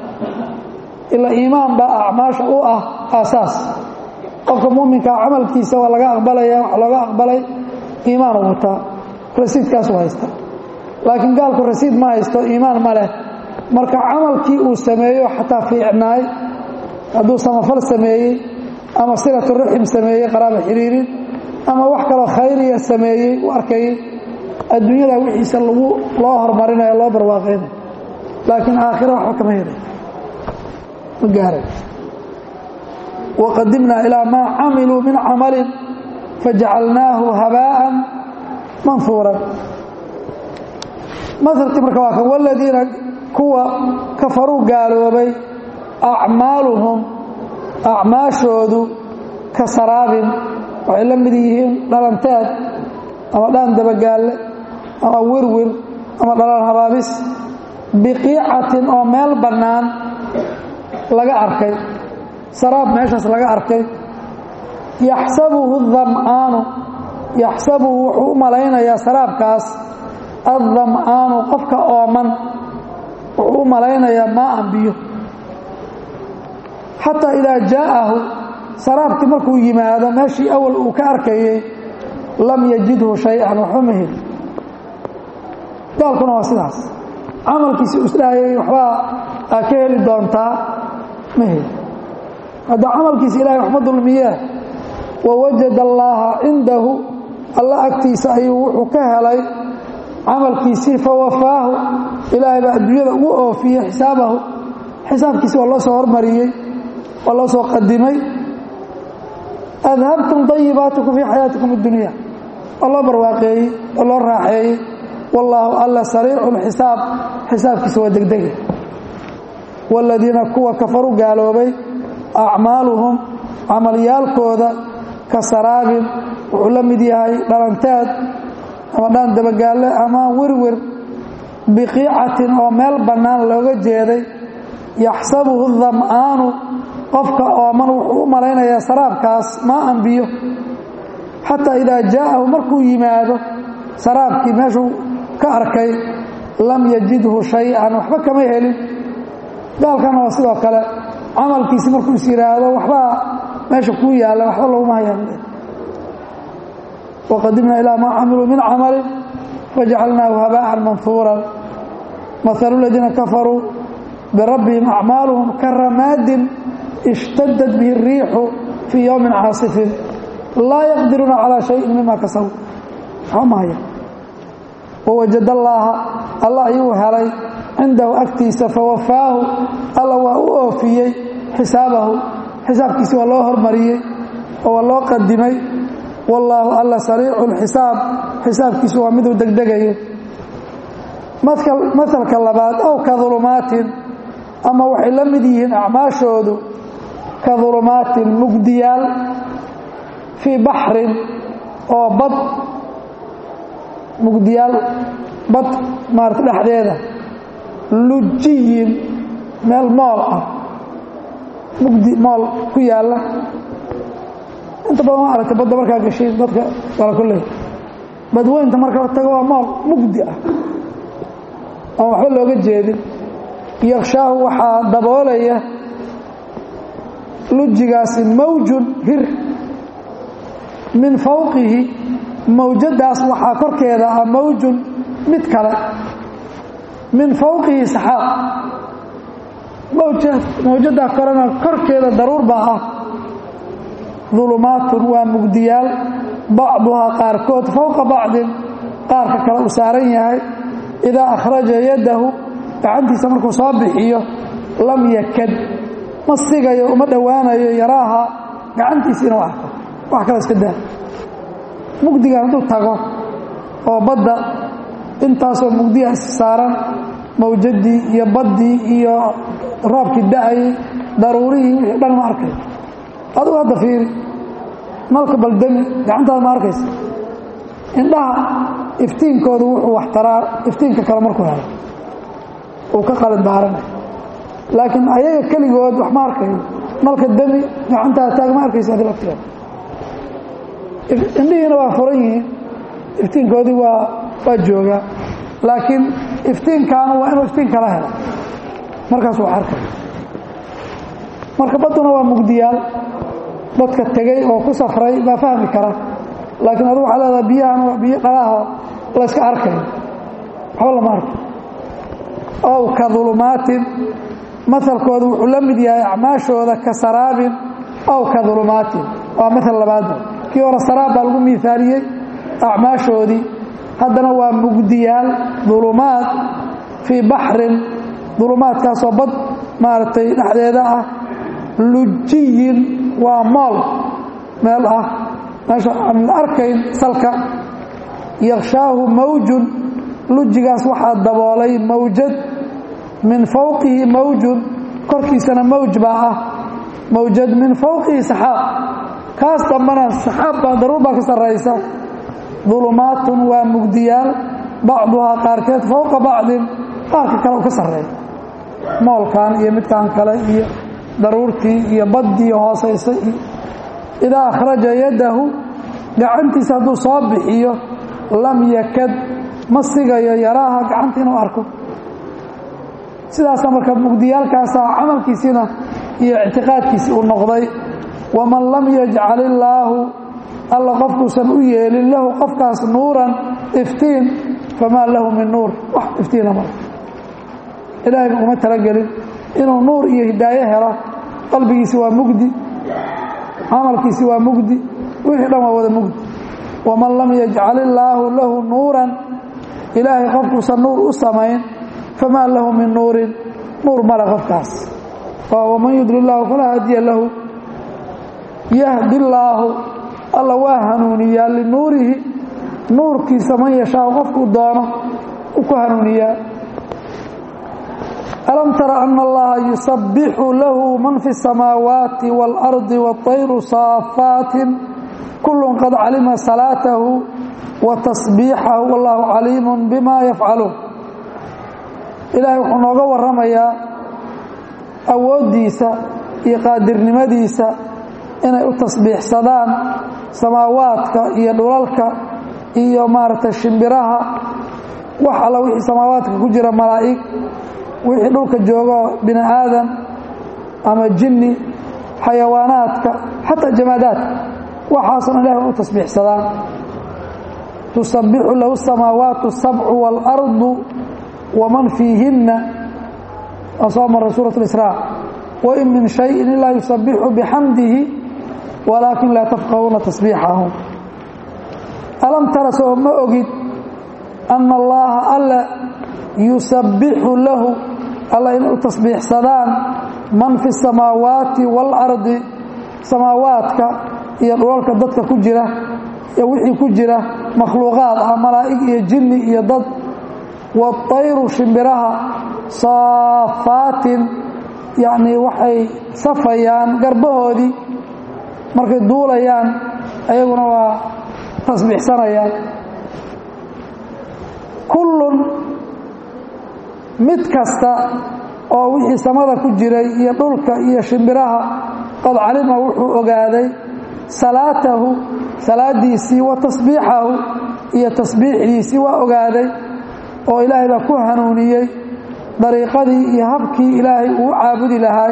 ila iimaan baa acmaasha u ah aasaas qofka muminkaa camalkiisa waa laga aqbalaya wax looga aqbalay iimaan u wataa rasiidkaasu haysta laakiin gaalku rasiid ma haysto iimaan ma leh marka camalkii uu sameeyo xataa fiicnaay hadduu samafal sameeyey ama silatu raxim sameeyey qaraaba xiriirin ama wax kaloo khayriya sameeyey u arkayay adduunyada wixiisa lagu loo horumarinayo loo barwaaqaynayo laakiin aakhira waxba kama helay ma gaaray waqadimnaa ilaa maa camiluu min camalin fajacalnaahu habaa'an manfuuran mahalkii marka waa kan waladiina kuwa kafaruu gaaloobay acmaaluhum acmaashoodu ka saraabin waxay la mid yihiin dhalanteed ama dhaan dabagaalle ama wirwir ama dhalan habaabis biqiicatin oo meel bannaan laga arkay saraab meeshaas laga arkay yaxsabuhu dam'aanu yaxsabuhu wuxuu u malaynayaa saraabkaas addam'aanu qofka ooman wuxuu u malaynayaa maaan biyo xataa idaa jaa'ahu saraabkii markuu yimaado meeshii awal uu ka arkayey lam yajidhu shay-an waxba ma heli gaalkuna waa sidaas camalkiisi uu isdhahayay waxbaa aa ka heli doontaa ma heli hadda camalkiisa ilahay waxma dulmiyee wawajada allaaha cindahu alla agtiisa ayuu wuxuu ka helay camalkiisii fawafaahu ilaahay baa adduunyada ugu oofiyey xisaabahu xisaabkiisi waa loo soo hormariyey waa loo soo qadimay adhabtum dayibaatikum fii xayaatikum addunya waa loo barwaaqeeyey waa loo raaxeeyey wallaahu alla sariicu lxisaab xisaabkiisa waa degdege waaladiina kuwa kafaru gaaloobay acmaaluhum camalyaalkooda ka saraabin wuxuu la mid yahay dhalanteed ama dhaan dabagaalle ama wirwir biqiicatin oo meel bannaan looga jeeday yaxsabuhu dam'aanu qofka ooman wuxuu u malaynayaa saraabkaas maa an biyo xataa idaa jaa'ahu markuu yimaado saraabkii meeshuu ka arkay lam yajidhu shay-an waxba kama helin gaalkana waa sidoo kale camalkiisi markuu is yidhaahdo waxbaa meesha kuu yaalla waxba laguma hayaan waqadimnaa ilaa maa camiluu min camalin fajacalnaahu habaa'an manhuuran mahalu ladiina kafaruu birabbihim acmaaluhum ka ramaadin ishtadad bihi الriixu fii yowmin caasifin laa yaqdiruuna calaa shayin mima kasabu waxba ma haya wawajad allaaha alla ayuu helay cindahu agtiisa fawafaahu alla waa u oofiyey xisaabahu xisaabkiisi waa loo hormariyey oo waa loo qadimay wallaahu alla sariicu lxisaab xisaabkiisu waa miduu degdegayo mahalka labaad ow ka dulumaatin ama waxay la mid yihiin acmaashoodu ka dulumaatin mugdiyaal fii baxrin oo bad mugdiyaal bad maarata dhexdeeda lujiyin meel mool ah mugdi mool ku yaalla inta badan waa aragtay badda markaa gashiin dadka wala kulley badweynta marka la tago waa mool mugdi ah oon waxba looga jeedin yakshaahu waxaa daboolaya lujigaasi mawjun hir min fawqihi mawjadaas waxaa korkeeda ah mawjun mid kale min fawqihi saxaab mawjadaa korena korkeeda daruur baa ah dulumaatun waa mugdiyaal bacduhaa qaarkood fowqa bacdin qaarka kale uu saaran yahay idaa akhraja yadahu gacantiisa markuu soo bixiyo lam yakad ma sigayo uma dhowaanayo yaraaha gacantiisa inuu arko wax kale iska daa mugdigan hadduu tago oo badda intaasoo mugdiya is saaran mawjadii iyo baddii iyo roobkii da-ayay daruurihii wixii dhan ma arkay adugu hadda fiiri nalka baldami gacantaada ma arkaysa indhaha iftiinkoodu wuxuu waxtaraa iftiinka kale markuu helo uu ka qalin daaranay laakiin ayaga keligood wax ma arkayo nalka dami gacantaada taag ma arkaysa adi lafteeda indhihiina waa furan yihiin iftiinkoodii waa waa joogaa laakiin iftiinkaana waa inuu iftiin kala helo markaas wax arkay marka badduna waa mugdiyaal dadka tegey oo ku safray baa fahmi kara laakiin adu waxaa leedaha biyahan waa biyo dhalaho layska arkayo waxba lama arko ow ka dulumaatin masalkooda wuxuu la mid yahay acmaashooda ka saraabin ow ka dulumaatin waa maal labaadba kii hore saraab baa lagu miaaliyey acmaashoodii haddana waa mugdiyaal dulumaad fii baxrin dulumaadkaasoo bad maaragtay dhexdeeda ah lujiyin waa mool meel ah meesha aan la arkayn salka yakshaahu mawjun lujigaas waxaa daboolay mawjad min fawqihi mawjun korkiisana mawj baa ah mawjad min fawqihi saxaab kaas dambana saxaab baa daruur baa ka sarraysa dulumaatun waa mugdiyaal bacduhaa qaarkeed fowqa bacdin qaarka kale u ka sarreeya moolkan iyo midkan kale iyo daruurtii iyo baddii hoosaysa iyo idaa akhraja yadahu gacantiisa hadduu soo bixiyo lam yakad ma sigayo yaraaha gacanta inuu arko sidaasa marka mugdiyaalkaasaa camalkiisiina iyo ictiqaadkiisii uu noqday waman lam yajcal illaahu alla qofkuusan u yeelin lahu qofkaas nuuran iftiin famaa lahu min nuur wax iftiina male ilaahayba uma talagelin inuu nuur iyo hidaayo helo qalbigiisi waa mugdi camalkiisi waa mugdi wixii dhan waa wada mugdi waman lam yajcal illaahu lahu nuuran ilaahay qofkuusan nuur u samayn famaa lahu min nuurin nuur male qofkaas waman yudli illaahu falaa hadiya lahu yahdi illaahu alla waa hanuuniyaa linuurihi nuurkiisa man yashaau qofkuu doono u ku hanuuniyaa alam tara ana allaha yusabbixu lahu man fi الsamaawaati wاlardi wاطayru saafaatin kullu qad calima salaatahu wa tasbiixahu wallahu caliimu bima yafcaluun ilaahay wuxuu nooga warramayaa awooddiisa iyo qaadirnimadiisa inay u tasbiixsadaan samaawaadka iyo dhulalka iyo maaragtay shimbiraha wax alla wixii samaawaadka ku jira malaa'ig wixii dhulka joogo bini aadan ama jinni xayawaanaadka xataa jamaadaadka waxaasna ilahay waa u tasbiixsadaan tusabbixu lahu samaawaatu sabcu waalardu waman fiihinna waa soo maray suurat اlisraa wain min shayin ilaa yusabbixu bixamdihi walaakin laa tafqahuuna tasbiixahum alam tara soo ma ogid ana allaha alle yusabbixu lahu alla inay u tasbiixsadaan man fi samaawaati waalardi samaawaadka iyo dhulalka dadka ku jira iyo wixii ku jira makhluuqaad ah malaa'ig iyo jinni iyo dad waatayru shimbiraha saafaatin yacnii waxay safayaan garbahoodii markay duulayaan ayaguna waa tasbiixsanayaan kullun mid kasta oo wixii samada ku jiray iyo dhulka iyo shimbiraha qad calima wuxuu ogaaday salaatahu salaadiisii wa tasbiixahu iyo tasbiixdiisii waa ogaaday oo ilaahay baa ku hanuuniyey dariiqadii iyo habkii ilaahay uu caabudi lahaay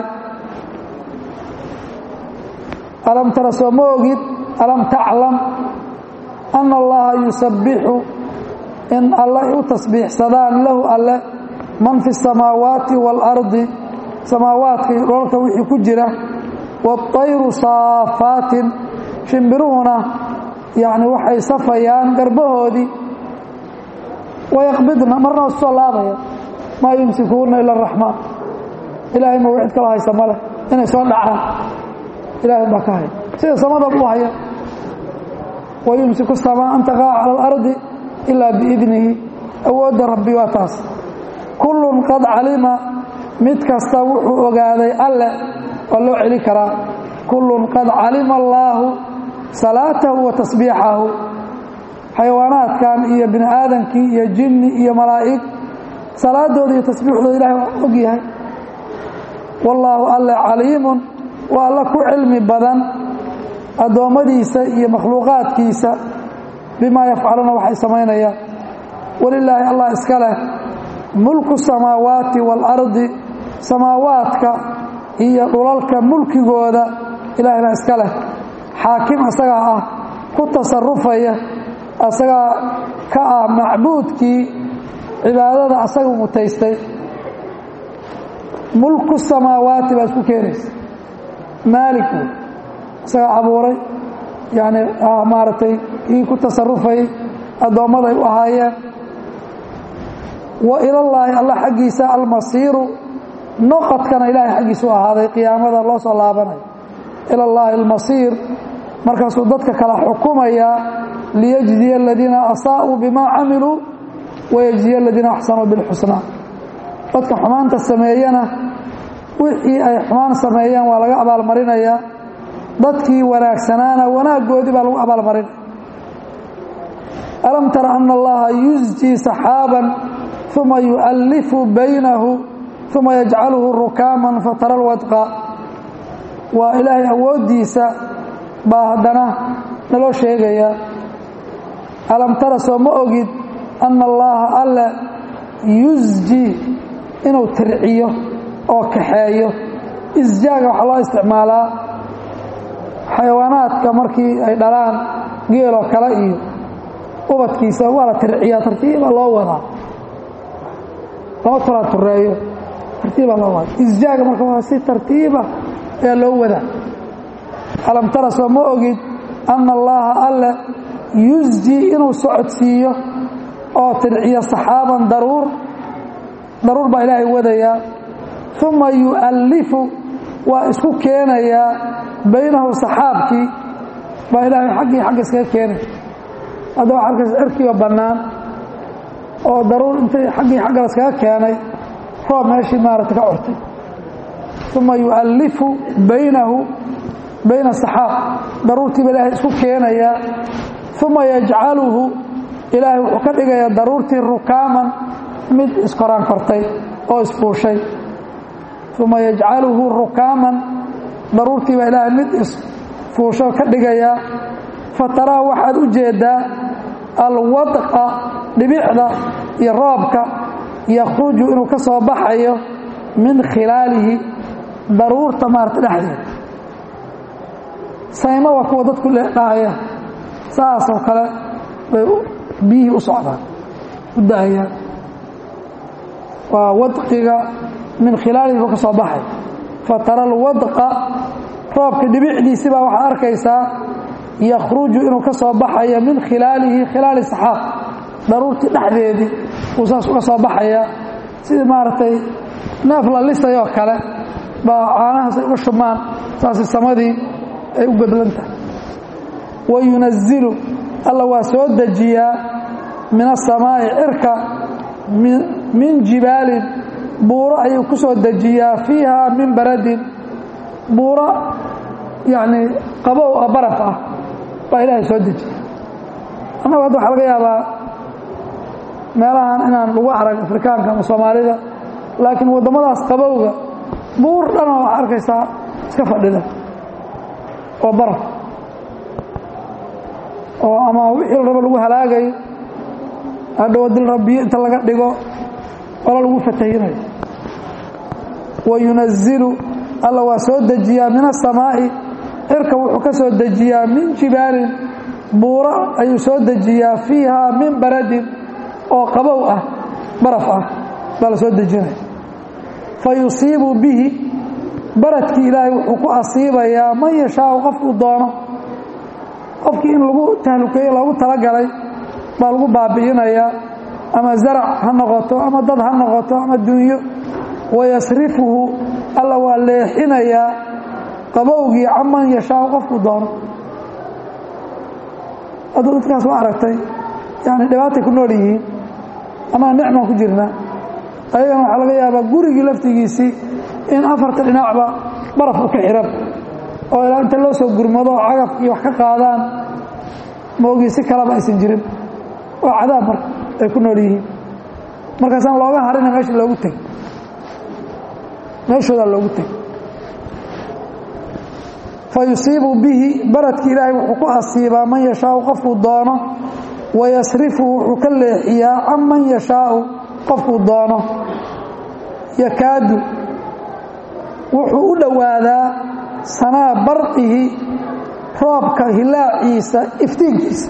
alam tara soo ma ogid alam taclam ana allaha yusabbixu in alle u tasbiixsadaan lahu alle man fi samaawaati waalardi samaawaadka iyo dhoolka wixii ku jira waatayru saafaatin shimbiruhuna yacni waxay safayaan garbahoodii wayaqbidna marna waa soo laabaya maa yumsikuuna ila araxmaan ilaahay ma cid kala haysa maleh inay soo dhacaan ilaahay baa ka haya sida samadaba u haya wayumsiku samaa an taqaca cala alardi ilaa biidnihi awoodda rabbi waa taas kullun qad calima mid kasta wuxuu ogaaday alle waa loo celi karaa kullun qad calima allaahu salaatahu wa tasbiixahu xayawaanaadkan iyo bini aadamkii iyo jinni iyo malaa'ig salaadooda iyo tasbiixdooda ilahay waa og yahay wallaahu alle caliimun waa alla ku cilmi badan addoommadiisa iyo makhluuqaadkiisa bimaa yafcaluuna waxay samaynayaan walilaahi allah iska leh mulku samaawaati waalardi samaawaadka iyo dhulalka mulkigooda ilaahay baa iska leh xaakim asagaa ah ku tasarufaya asagaa ka ah macbuudkii cibaadada asaga mutaystay mulku samaawaati baa isku keenaysa maalik wey isagaa abuuray yani maaragtay kii ku tasarufayay addoommada ay u ahaayeen wa ilallaahi alla xaggiisa almasiiru noqodkana ilaahay xaggiisa u ahaaday qiyaamada loo soo laabanayo ilallaahi almasiir markaasuu dadka kala xukumayaa liyajziya aladiina asaa'uu bimaa camiluu wayajziya aladiina axsanuu bilxusnaa dadka xumaanta sameeyana wixii ay xumaan sameeyeen waa laga abaalmarinayaa dadkii wanaagsanaana wanaaggoodii baa lagu abaalmarinaya alam tara ana allaha yusjii saxaaban uma yu'allifu baynahu uma yajcaluhu rukaaman fatara lwadqa waa ilaahay awooddiisa baa haddana naloo sheegayaa alam tara soo ma ogid ana allaha alle yusji inuu tirciyo oo kaxeeyo isjaaga waxaa loo isticmaalaa xayawaanaadka markii ay dhalaan geeloo kale iyo ubadkiisa waa la tirciyaa tartiiba loo wadaa lama talaa tureeyo tartiiba loo wadaa isjaaga marka waa si tartiiba ayaa loo wadaa alam tara soo ma ogid ana allaha alle yusji inuu socodsiiyo oo tirciyo saxaaban daruur daruur baa ilaahay wadayaa uma yu'allifu waa isku keenayaa baynahu saxaabkii baa ilaahay xaggii xagga iskaga keenay hadda waxa arkaysa cirkiiba bannaan oo daruur intay xaggii xagga la iskaga keenay roob meeshii maaragta ka curtay uma yu'allifu baynahu bayna saxaab daruurtiiba ilaahay isku keenayaa uma yajcaluhu ilaahay wuxuu ka dhigayaa daruurtii rukaaman mid iskoraan kortay oo isfuushay uma yajcaluhu rukaaman daruurtii baa ilaahay mid isfuusho ka dhigayaa fataraa waxaad u jeedaa alwadqa dhibicda iyo roobka yakhruju inuu ka soo baxayo min khilaalihi daruurta maarata dhexdeeda saymo waa kuwa dadku dhahaya saasoo kale bay biyihii u socdaan u da'ayaan waa wadqiga min khilaalihi buu ka soo baxay fatara alwadqa roobka dhibicdiisi baa waxaa arkaysaa yakhruju inuu ka soo baxayo min khilaalihi khilaali saxaab daruurtii dhexdeedii uu saas uga soo baxaya sidii maaragtay neef la lisayoo kale baa caanahaas ay uga shubmaan saasi samadii ay u godlan tahay wa yunazilu alla waa soo dejiyaa min asamaa'i cirka min jibaalin buuro ayuu ku soo dejiyaa fiiha min baradin buuro yacni qabow ah baraf ah baa ilaahay soo dejiya annagu hadda waxaa laga yaabaa meelahan inaan lagu arag afrikaanka ama soomaalida laakiin waddamadaas qabowga buur dhana waxaa arkaysaa iska fadhida oo baraf oo ama wixii la rabo lagu halaagayo hadhow dil rabbiyo inta laga dhigo ola lagu fatahinayo wa yunazilu alla waa soo dejiyaa min asamaa'i cirka wuxuu ka soo dejiyaa min jibaalin buuro ayuu soo dejiyaa fiiha min baradin oo qabow ah baraf ah baa la soo dejinaya fa yusiibu bihi baradkii ilaahay wuxuu ku asiibayaa man yashaau qofkuu doono qofkii in lagu tahlukeeyo loogu talagalay baa lagu baabi'inayaa ama zarac ha noqoto ama dad ha noqoto ama dunyo wayasrifuhu alla waa leexinayaa qabowgii caman yashaau qofkuu doono hadda dadkaas waa aragtay yani dhibaatay ku nool yihiin anaa nicmaan ku jirnaa ayagana waxaa laga yaabaa gurigii laftigiisii in afarta dhinacba baraf u ka xiran oo ilaa inta loo soo gurmado oo cagafkii wax ka qaadaan maogii si kalaba aysan jirin waa cadaab marka ay ku nool yihiin markaasaan looga harina meesha loogu teg meeshoodaa loogu teg fa yusiibu bihi baradki ilaahay wuxuu ku asiibaa man yashaau qofkuu doono wayasrifu wuxuu ka leexiyaa can man yashaau qofkuu doono yakaadu wuxuu u dhowaadaa sanaa barqihi roobka hilaaciisa iftiinkiisa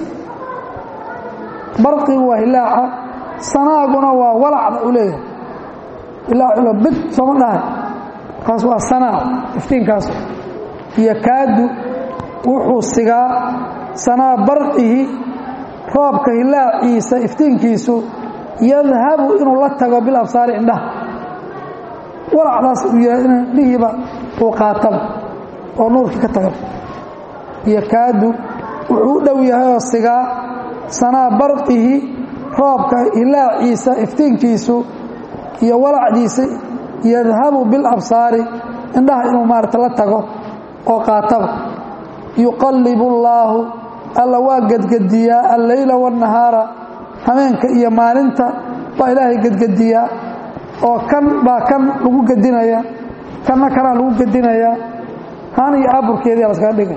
barqigu waa hilaaca sanaaguna waa walacda u leeyahay hilaacula bid sooma dhahay kaas waa sanaa iftiinkaas yakaadu wuxuu sigaa sanaa barqihi roobka hilaaciisa iftiinkiisu yadhabu inuu la tago bil absaari indhaha walacdaas uu yahay in indhihiiba uu qaataba oo nuurkii ka taga yakaadu wuxuu u dhow yahay oo sigaa sanaa barqihi roobka hilaaciisa iftiinkiisu iyo walacdiisa yadhabu bil absaari indhaha inuu maarata la tago oo qaataba yuqallibu allaahu alla waa gedgediyaa alleyla waannahaara hameenka iyo maalinta baa ilaahay gedgediyaa oo kan baa kan lagu gedinaya kanna kanaa lagu gedinayaa han iyo aburkeedii laskaga dhigay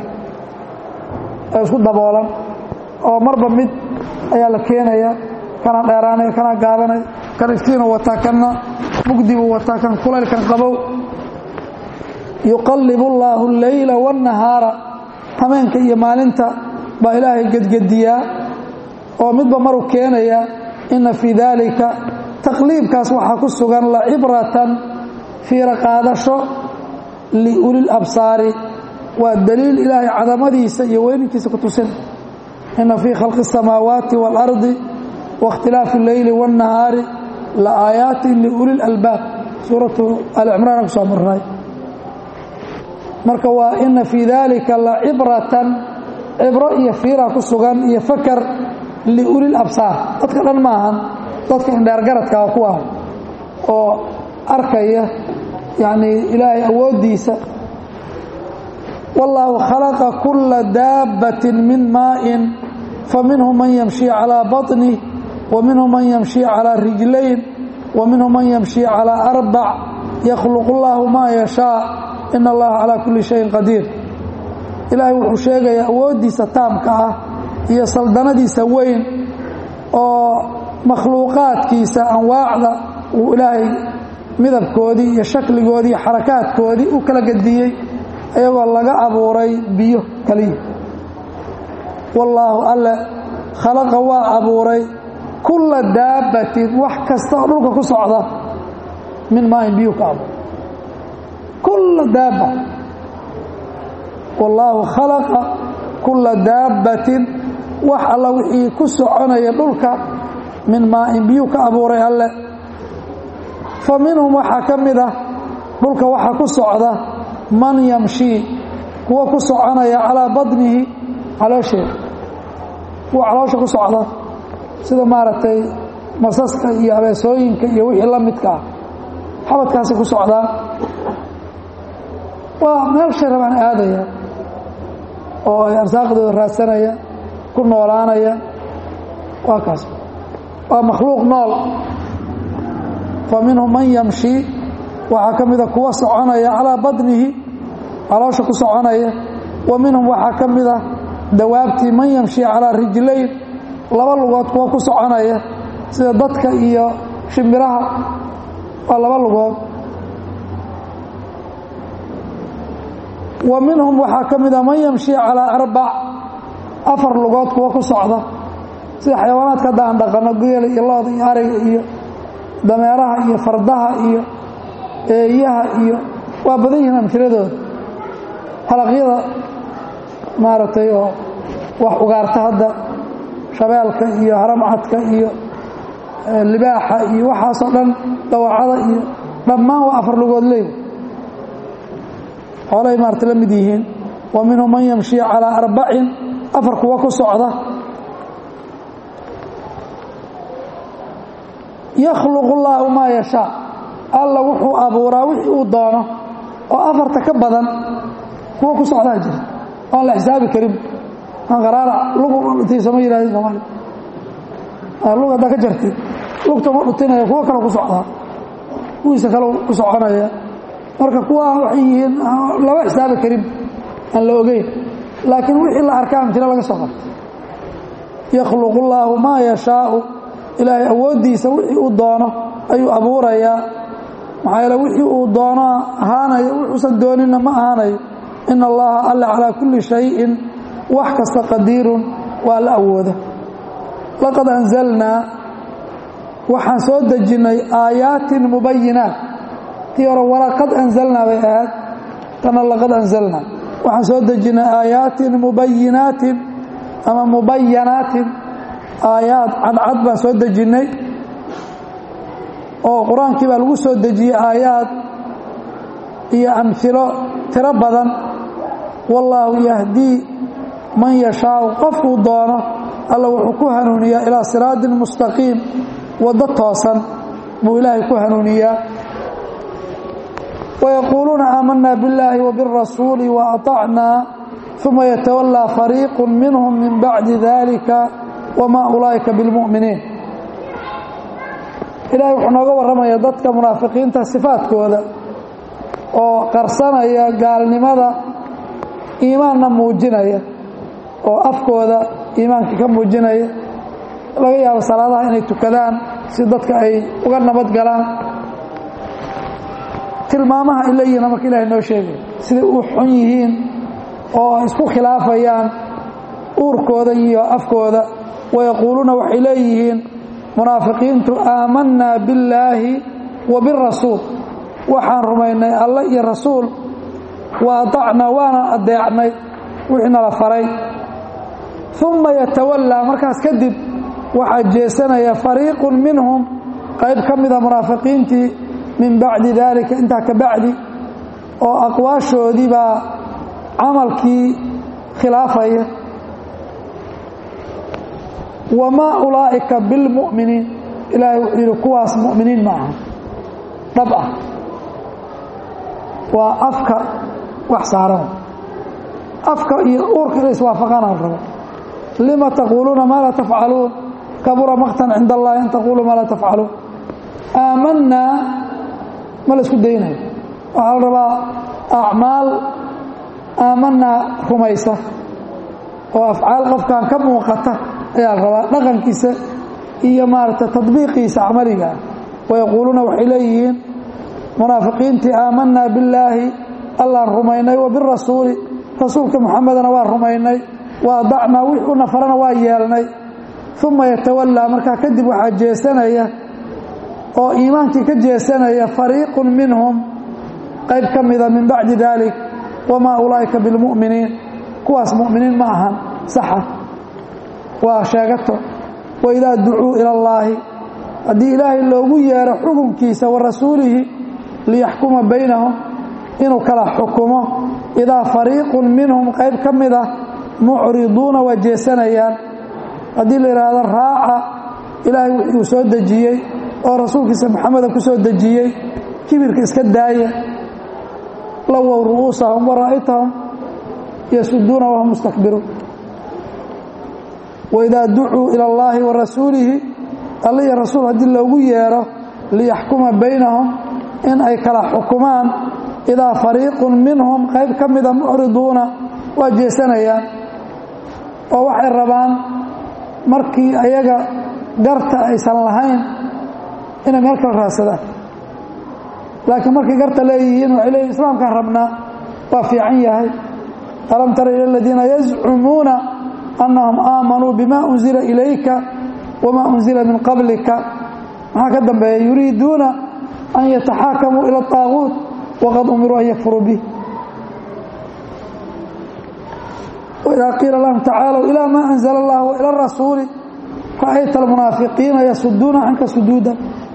ee isku daboolan oo marba mid ayaa la keenaya kana dheeraanaya kana gaabanaya kan iftiinuu wataa kanna mugdibuu wataa kan kulaylkan qabow yuqallibu allaahu alleyla waannahaara hameenka iyo maalinta baa ilaahay gedgediyaa oo midba maruu keenaya inna fii daalika taqliibkaas waxaa ku sugan lacibratan fiira qaadasho liulil absaari waa daliil ilaahay cadamadiisa iyo weyninkiisa ku tusin inna fii khalqi الsamaawaati wاlardi waاkhtilaafi اleyli wاnnahaari la aayaatin liuli اlalbaab suuratu alicimraan ku soo marnay marka waa ina fii dalika lacibratan cibro iyo fiira ku sugan iyo fakar liuli labsaar dadka dhan maahan dadka indheergaradkaa ku ah oo arkaya yani ilaahay awooddiisa wallaahu khalaqa kula daabbatin min maa'in faminhum man yamshii calىa baطnih wa minhum man yamshii calىa rijlayn wa minhum man yamshii calىa arbac yakhluqu اllahu maa yashaa ina allaha calaa kulli shayin qadiir ilaahay wuxuu sheegayaa awooddiisa taamka ah iyo saldanadiisa weyn oo makhluuqaadkiisa anwaacda uu ilaahay midabkoodii iyo shakligoodii iyo xarakaadkoodii u kala gediyey ayagoo laga abuuray biyo kaliya wallaahu alle khalaqa waa abuuray kulla daabbatin wax kasta oo dhulka ku socda min maain biyu ka abuuray kulla daabba wallaahu khalaqa kulla daabbatin wax alla wixii ku soconaya dhulka min maain biyuu ka abuuray alle fa minhum waxaa ka mid ah dhulka waxaa ku socda man yamshii kuwa ku soconaya calaa badnihi caloosheeda kuwa caloosha ku socda sida maaragtay masaska iyo abeesooyinka iyo wixii la midka ah xabadkaasi ku socdaan waa meel shay rabaan aadaya oo ay arsaaqdooda raadsanaya ku noolaanaya waa kaas waa makhluuq nool fa minhum man yamshi waxaa ka mida kuwa soconaya calaa badnihi caloosha ku soconaya wa minhum waxaa ka mid ah dawaabtii man yamshi calaa rijlayn laba lugood kuwa ku soconaya sida dadka iyo shimbiraha waa laba lugood wa minhum waxaa ka mida man yamshi calaa arbac afar lugood kuwa ku socda sida xayawaanaadka hadda aan dhaqano geela iyo looda iyo ariga iyo dameeraha iyo fardaha iyo eeyaha iyo waa badan yihiin amhiladooda halaqyada maaragtay oo wax ugaarta hadda shabeelka iyo haramcadka iyo libaaxa iyo waxaasoo dhan dawacada iyo dhammaan waa afar lugood leey xoolay maarata la mid yihiin wa minhum man yamshi calaa arbacin afar kuwa ku socda yakhluqu llaahu maa yashaa alla wuxuu abuuraa wixii uu doono oo afarta ka badan kuwa ku socdaa jira oan la xisaabi karin aan qaraarac lugtiisama yidhahdin soomaali lug haddaa ka jartid lugta ma dhutinaya kuwo kale ku socdaa kuwiisa kale ku soconaya marka kuwa waxay yihiin lama xisaabi karin aan la ogeyn laakiin wixii la arkaa amtilo laga soo qabto yakhluqu llaahu maa yashaau ilaahay awooddiisa wixii uu doono ayuu abuurayaa maxaa yeele wixii uu doono ahaanayo wuxuusan dooninna ma ahaanayo ina allaha alla calaa kulli shayin wax kasta qadiirun waa la awooda laqad anzalnaa waxaan soo dejinnay aayaatin mubayinaat tii hore walaqad anzalnaa bay ahayd tana laqad anzalnaa waxaan soo dejinnay aayaatin mubayinaatin ama mubayanaatin aayaad cadcad baan soo dejinnay oo qur-aankii baa lagu soo dejiyey aayaad iyo amhilo tiro badan wallaahu yahdii man yashaau qofkuu doono alla wuxuu ku hanuuniyaa ilaa siraadin mustaqiim waddo toosan buu ilaahay ku hanuuniyaa wayaquuluuna aamanaa billaahi wabirasuuli waatacnaa uma yatawallaa fariiqu minhum min bacdi dalika wamaa ulaa'ika bilmu'miniin ilahay wuxuu nooga warramaya dadka munaafiqiinta sifaadkooda oo qarsanaya gaalnimada iimaanna muujinaya oo afkooda iimaankii ka muujinaya laga yaabo salaadaha inay tukadaan si dadka ay uga nabad galaan tilmaamaha ay leeyihiin marka ilahay noo sheegay siday u xun yihiin oo isku khilaafayaan uurkooda iyo afkooda wayaquuluuna waxay leeyihiin munaafiqiintu aamanaa billaahi wa birasuul waxaan rumaynay alle iyo rasuul wa atacnaa waana adeecnay wixii nala faray uma yatawallaa markaas kadib waxaa jeesanaya fariiqun minhum qayb ka mida munaafiqiintii min bacdi daalika intaa ka bacdi oo aqwaashoodii baa camalkii khilaafaya wamaa ulaa'ika bilmu'miniin ilaahay wuxuu yidhi kuwaas mu'miniin ma aha dhab ah waa afka wax saaran afka iyo uurka inay iswaafaqaanaan rabo lima taquuluuna maa laa tafcaluun kabura maktan cinda allahi an taquuluu maa laa tafcaluun aamanaa ma la isku daynayo waxaa la rabaa acmaal aamanaa rumaysa oo afcaal qofkan ka muuqata ayaa la rabaa dhaqankiisa iyo maaragtay tadbiiqiisa camaliga ah wayaquuluuna waxay leeyihiin munaafiqiintii aamanaa billaahi allaan rumaynay wa birasuuli rasuulka muxamedana waa rumaynay wa adacnaa wixii u nafarana waa yeelnay uma yatawallaa markaa kadib waxaa jeesanaya oo iimaankii ka jeesanaya fariiqun minhum qayb ka mida min bacdi dalik wamaa ulaa'ika bilmu'miniin kuwaas mu'miniin ma ahan saxa waa sheegato waidaa ducuu ila allaahi haddii ilaahay loogu yeero xukunkiisa wa rasuulihi liyaxkuma baynahum inuu kala xukumo idaa fariiqun minhum qayb ka mid ah mucriduuna waa jeesanayaan haddii la yidhaahdo raaca ilaahay wuxuu soo dejiyey oo rasuulkiisa maxameda ku soo dejiyey kibirka iska daaya lawow ru'uusahum wa ra'aytahum yasuduuna wahum mustakbiruun waidaa ducuu ila allaahi wa rasuulihi alla iyo rasuul haddii loogu yeero liyaxkuma baynahum in ay kala xukumaan idaa fariiqun minhum qayb ka mida mucriduuna waa jeesanayaan oo waxay rabaan markii ayaga garta aysan lahayn inay meel kala raadsadaan laakiin markay garta leeyihiin waxay leeyihin islaamkaan rabnaa waa fiican yahay alam tara ila aladiina yazcumuuna annahum aamanuu bima unzila ilayka wamaa unzila min qablika maxaa ka dambeeya yuriiduuna an yataxaakamuu ila طaaguut waqad umiruu an yakfuruu bih wإida qiila lahum tacaalw ilى ma أnزla اllah وilى الrasuuli ra'ayta اlmunaafiqiina yasuduuna canka suduuda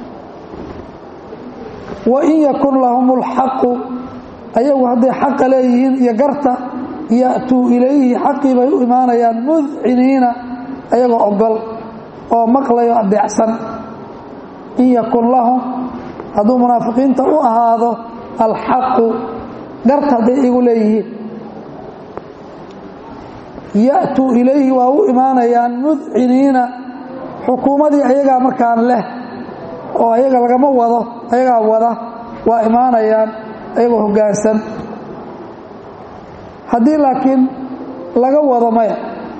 wain yakun lahum اlxaqu ayagu hadday xaqa leeyihiin iyo garta ya'tuu ilayhi xaqii bay u imaanayaan mudciniina ayagoo ogol oo maqlayo adeecsan in yakun lahum hadduu munaafiqiinta u ahaado alxaqu garta hadday igu leeyihiin ya'tuu ilayhi waa u imaanayaan mudciniina xukuumadii ayagaa markaan leh oo ayaga lagama wado ayagaa wada waa imaanayaan ayagoo hoggaansan haddii laakiin laga wado maya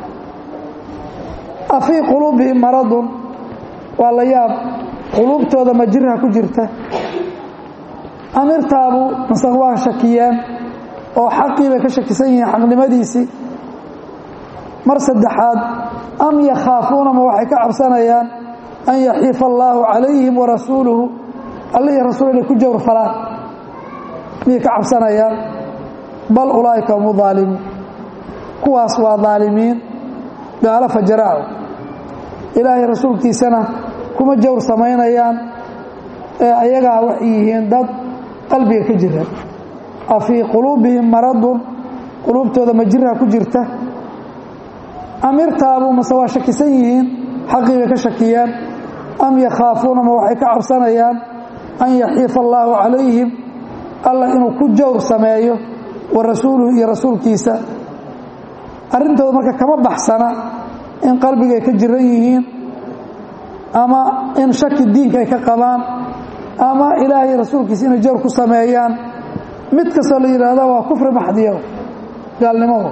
afii quluubihim maradun waa la yaab quluubtooda ma jirha ku jirta amirtaabu mase waa shakiyeen oo xaqii bay ka shakisan yihiin xaqnimadiisii mar saddexaad am yakhaafuuna ma waxay ka cabsanayaan an yaxiifa allaahu calayhim warasuuluhu alla iyo rasuul inay ku jawr falaan miyay ka cabsanayaan bal ulaa'ika hum aalimuun kuwaas waa daalimiin gaalo fajaraaco ilaahay rasuulkiisana kuma jawr samaynayaan ee ayagaa waxay yihiin dad qalbiga ka jira a fii quluubihim maradun quluubtooda ma jirha ku jirta amirtaabu mase waa shakisan yihiin xaqii bay ka shakiyeen am yakhaafuuna ma waxay ka cabsanayaan an yaxiifa allaahu calayhim allah inuu ku jawr sameeyo wa rasuuluhu iyo rasuulkiisa arrintooda marka kama baxsana in qalbigay ka jiran yihiin ama in shaki diinka ay ka qabaan ama ilaahay rasuulkiisa inay jawr ku sameeyaan mid kastoo la yidhaahdo waa kufri maxdiyo gaalnimadu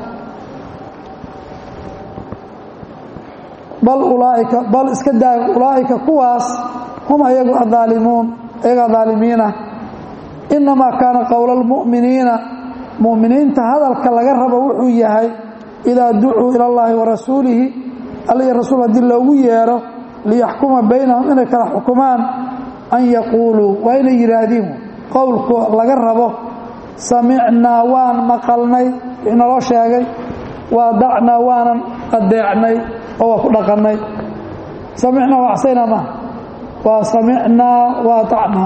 bal ulaaika bal iska daa ulaa'ika kuwaas hum ayagu adaalimuun ayagaa daalimiina innamaa kaana qowla almu'miniina mu'miniinta hadalka laga rabo wuxuu yahay idaa ducuu ila allaahi wa rasuulihi alla iyo rasuul haddii loogu yeero liyaxkuma baynahum inay kala xukumaan an yaquuluu waa inay yidhaahdiin qowlku laga rabo samicnaa waan maqalnay wixii naloo sheegay waadacnaa waanan adeecnay oo waa ku dhaqannay samicnaa waa acsaynaa maaha waa samicnaa waadacnaa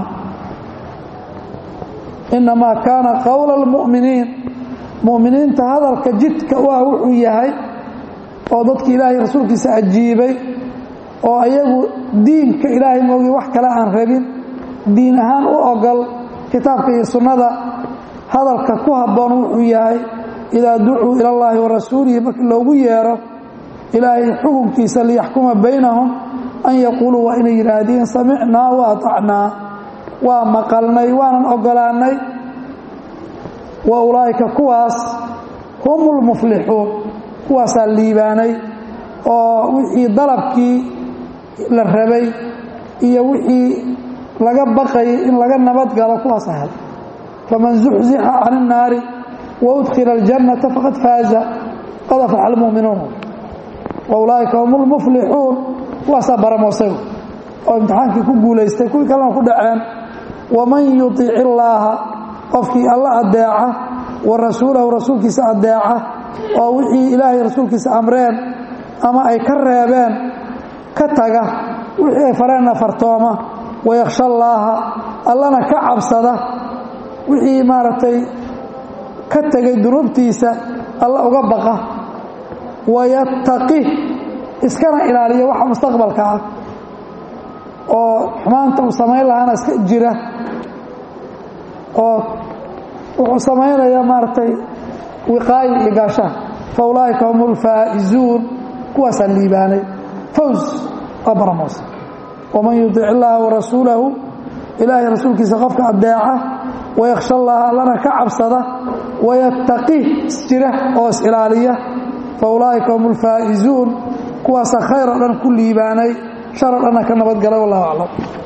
innamaa kaana qowla almu'miniin mu'miniinta hadalka jidka u ah wuxuu yahay oo dadka ilaahay rasuulkiisa ajiibay oo ayagu diinka ilaahay moogi wax kale aan rabin diin ahaan u ogol kitaabka iyo sunnada hadalka ku habboon wuxuu yahay idaa ducuu ila allaahi wa rasuulihi markii loogu yeero ilaahay xukunkiisa liyaxkuma baynahum an yaquuluu waa inay yidhaahdiin samicnaa wa atacnaa waa maqalnay waanan ogolaannay wa ulaa'ika kuwaas hum lmuflixuun kuwaasaa liibaanay oo wixii dalabkii la rabay iyo wixii laga baqayay in laga nabadgalo kuwaas ahay faman zuxzixa can الnaari waudkila اljannata faqad faaza qad aflaxa almu'minuun waulaa'ika hum lmuflixuun kuwaasaa baramoosay oo imtixaankii ku guulaystay kuwii kalena ku dhaceen waman yuطic illaaha qofkii alla adeeca wa rasuulahu rasuulkiisa adeeca oo wixii ilaahay rasuulkiisa amreen ama ay ka reebeen ka taga wixii ay fareenna fartooma wayakhsha allaaha allana ka cabsada wixii maaragtay ka tegay dunuubtiisa alla uga baqa wayattaqi iskana ilaaliya waxa mustaqbalka ah oo xumaanta uu samayn lahaana iska jira oo wuxuu samaynaya maaragtay wiqaayo iyo gaashaan fa ulaa'ika hum ulfaa'izuun kuwaasaan liibaanay faws waa baramoos waman yudic illaaha warasuulahu ilaahay rasuulkiisa qofka adeeca wayakhsha allaha allana ka cabsada wayattaqi isjira oo is-ilaaliya fa ulaa'ika hum ulfaa'izuun kuwaasa khayr oo dhan ku liibaanay shar oo dhanna ka nabadgalay wallahu aclam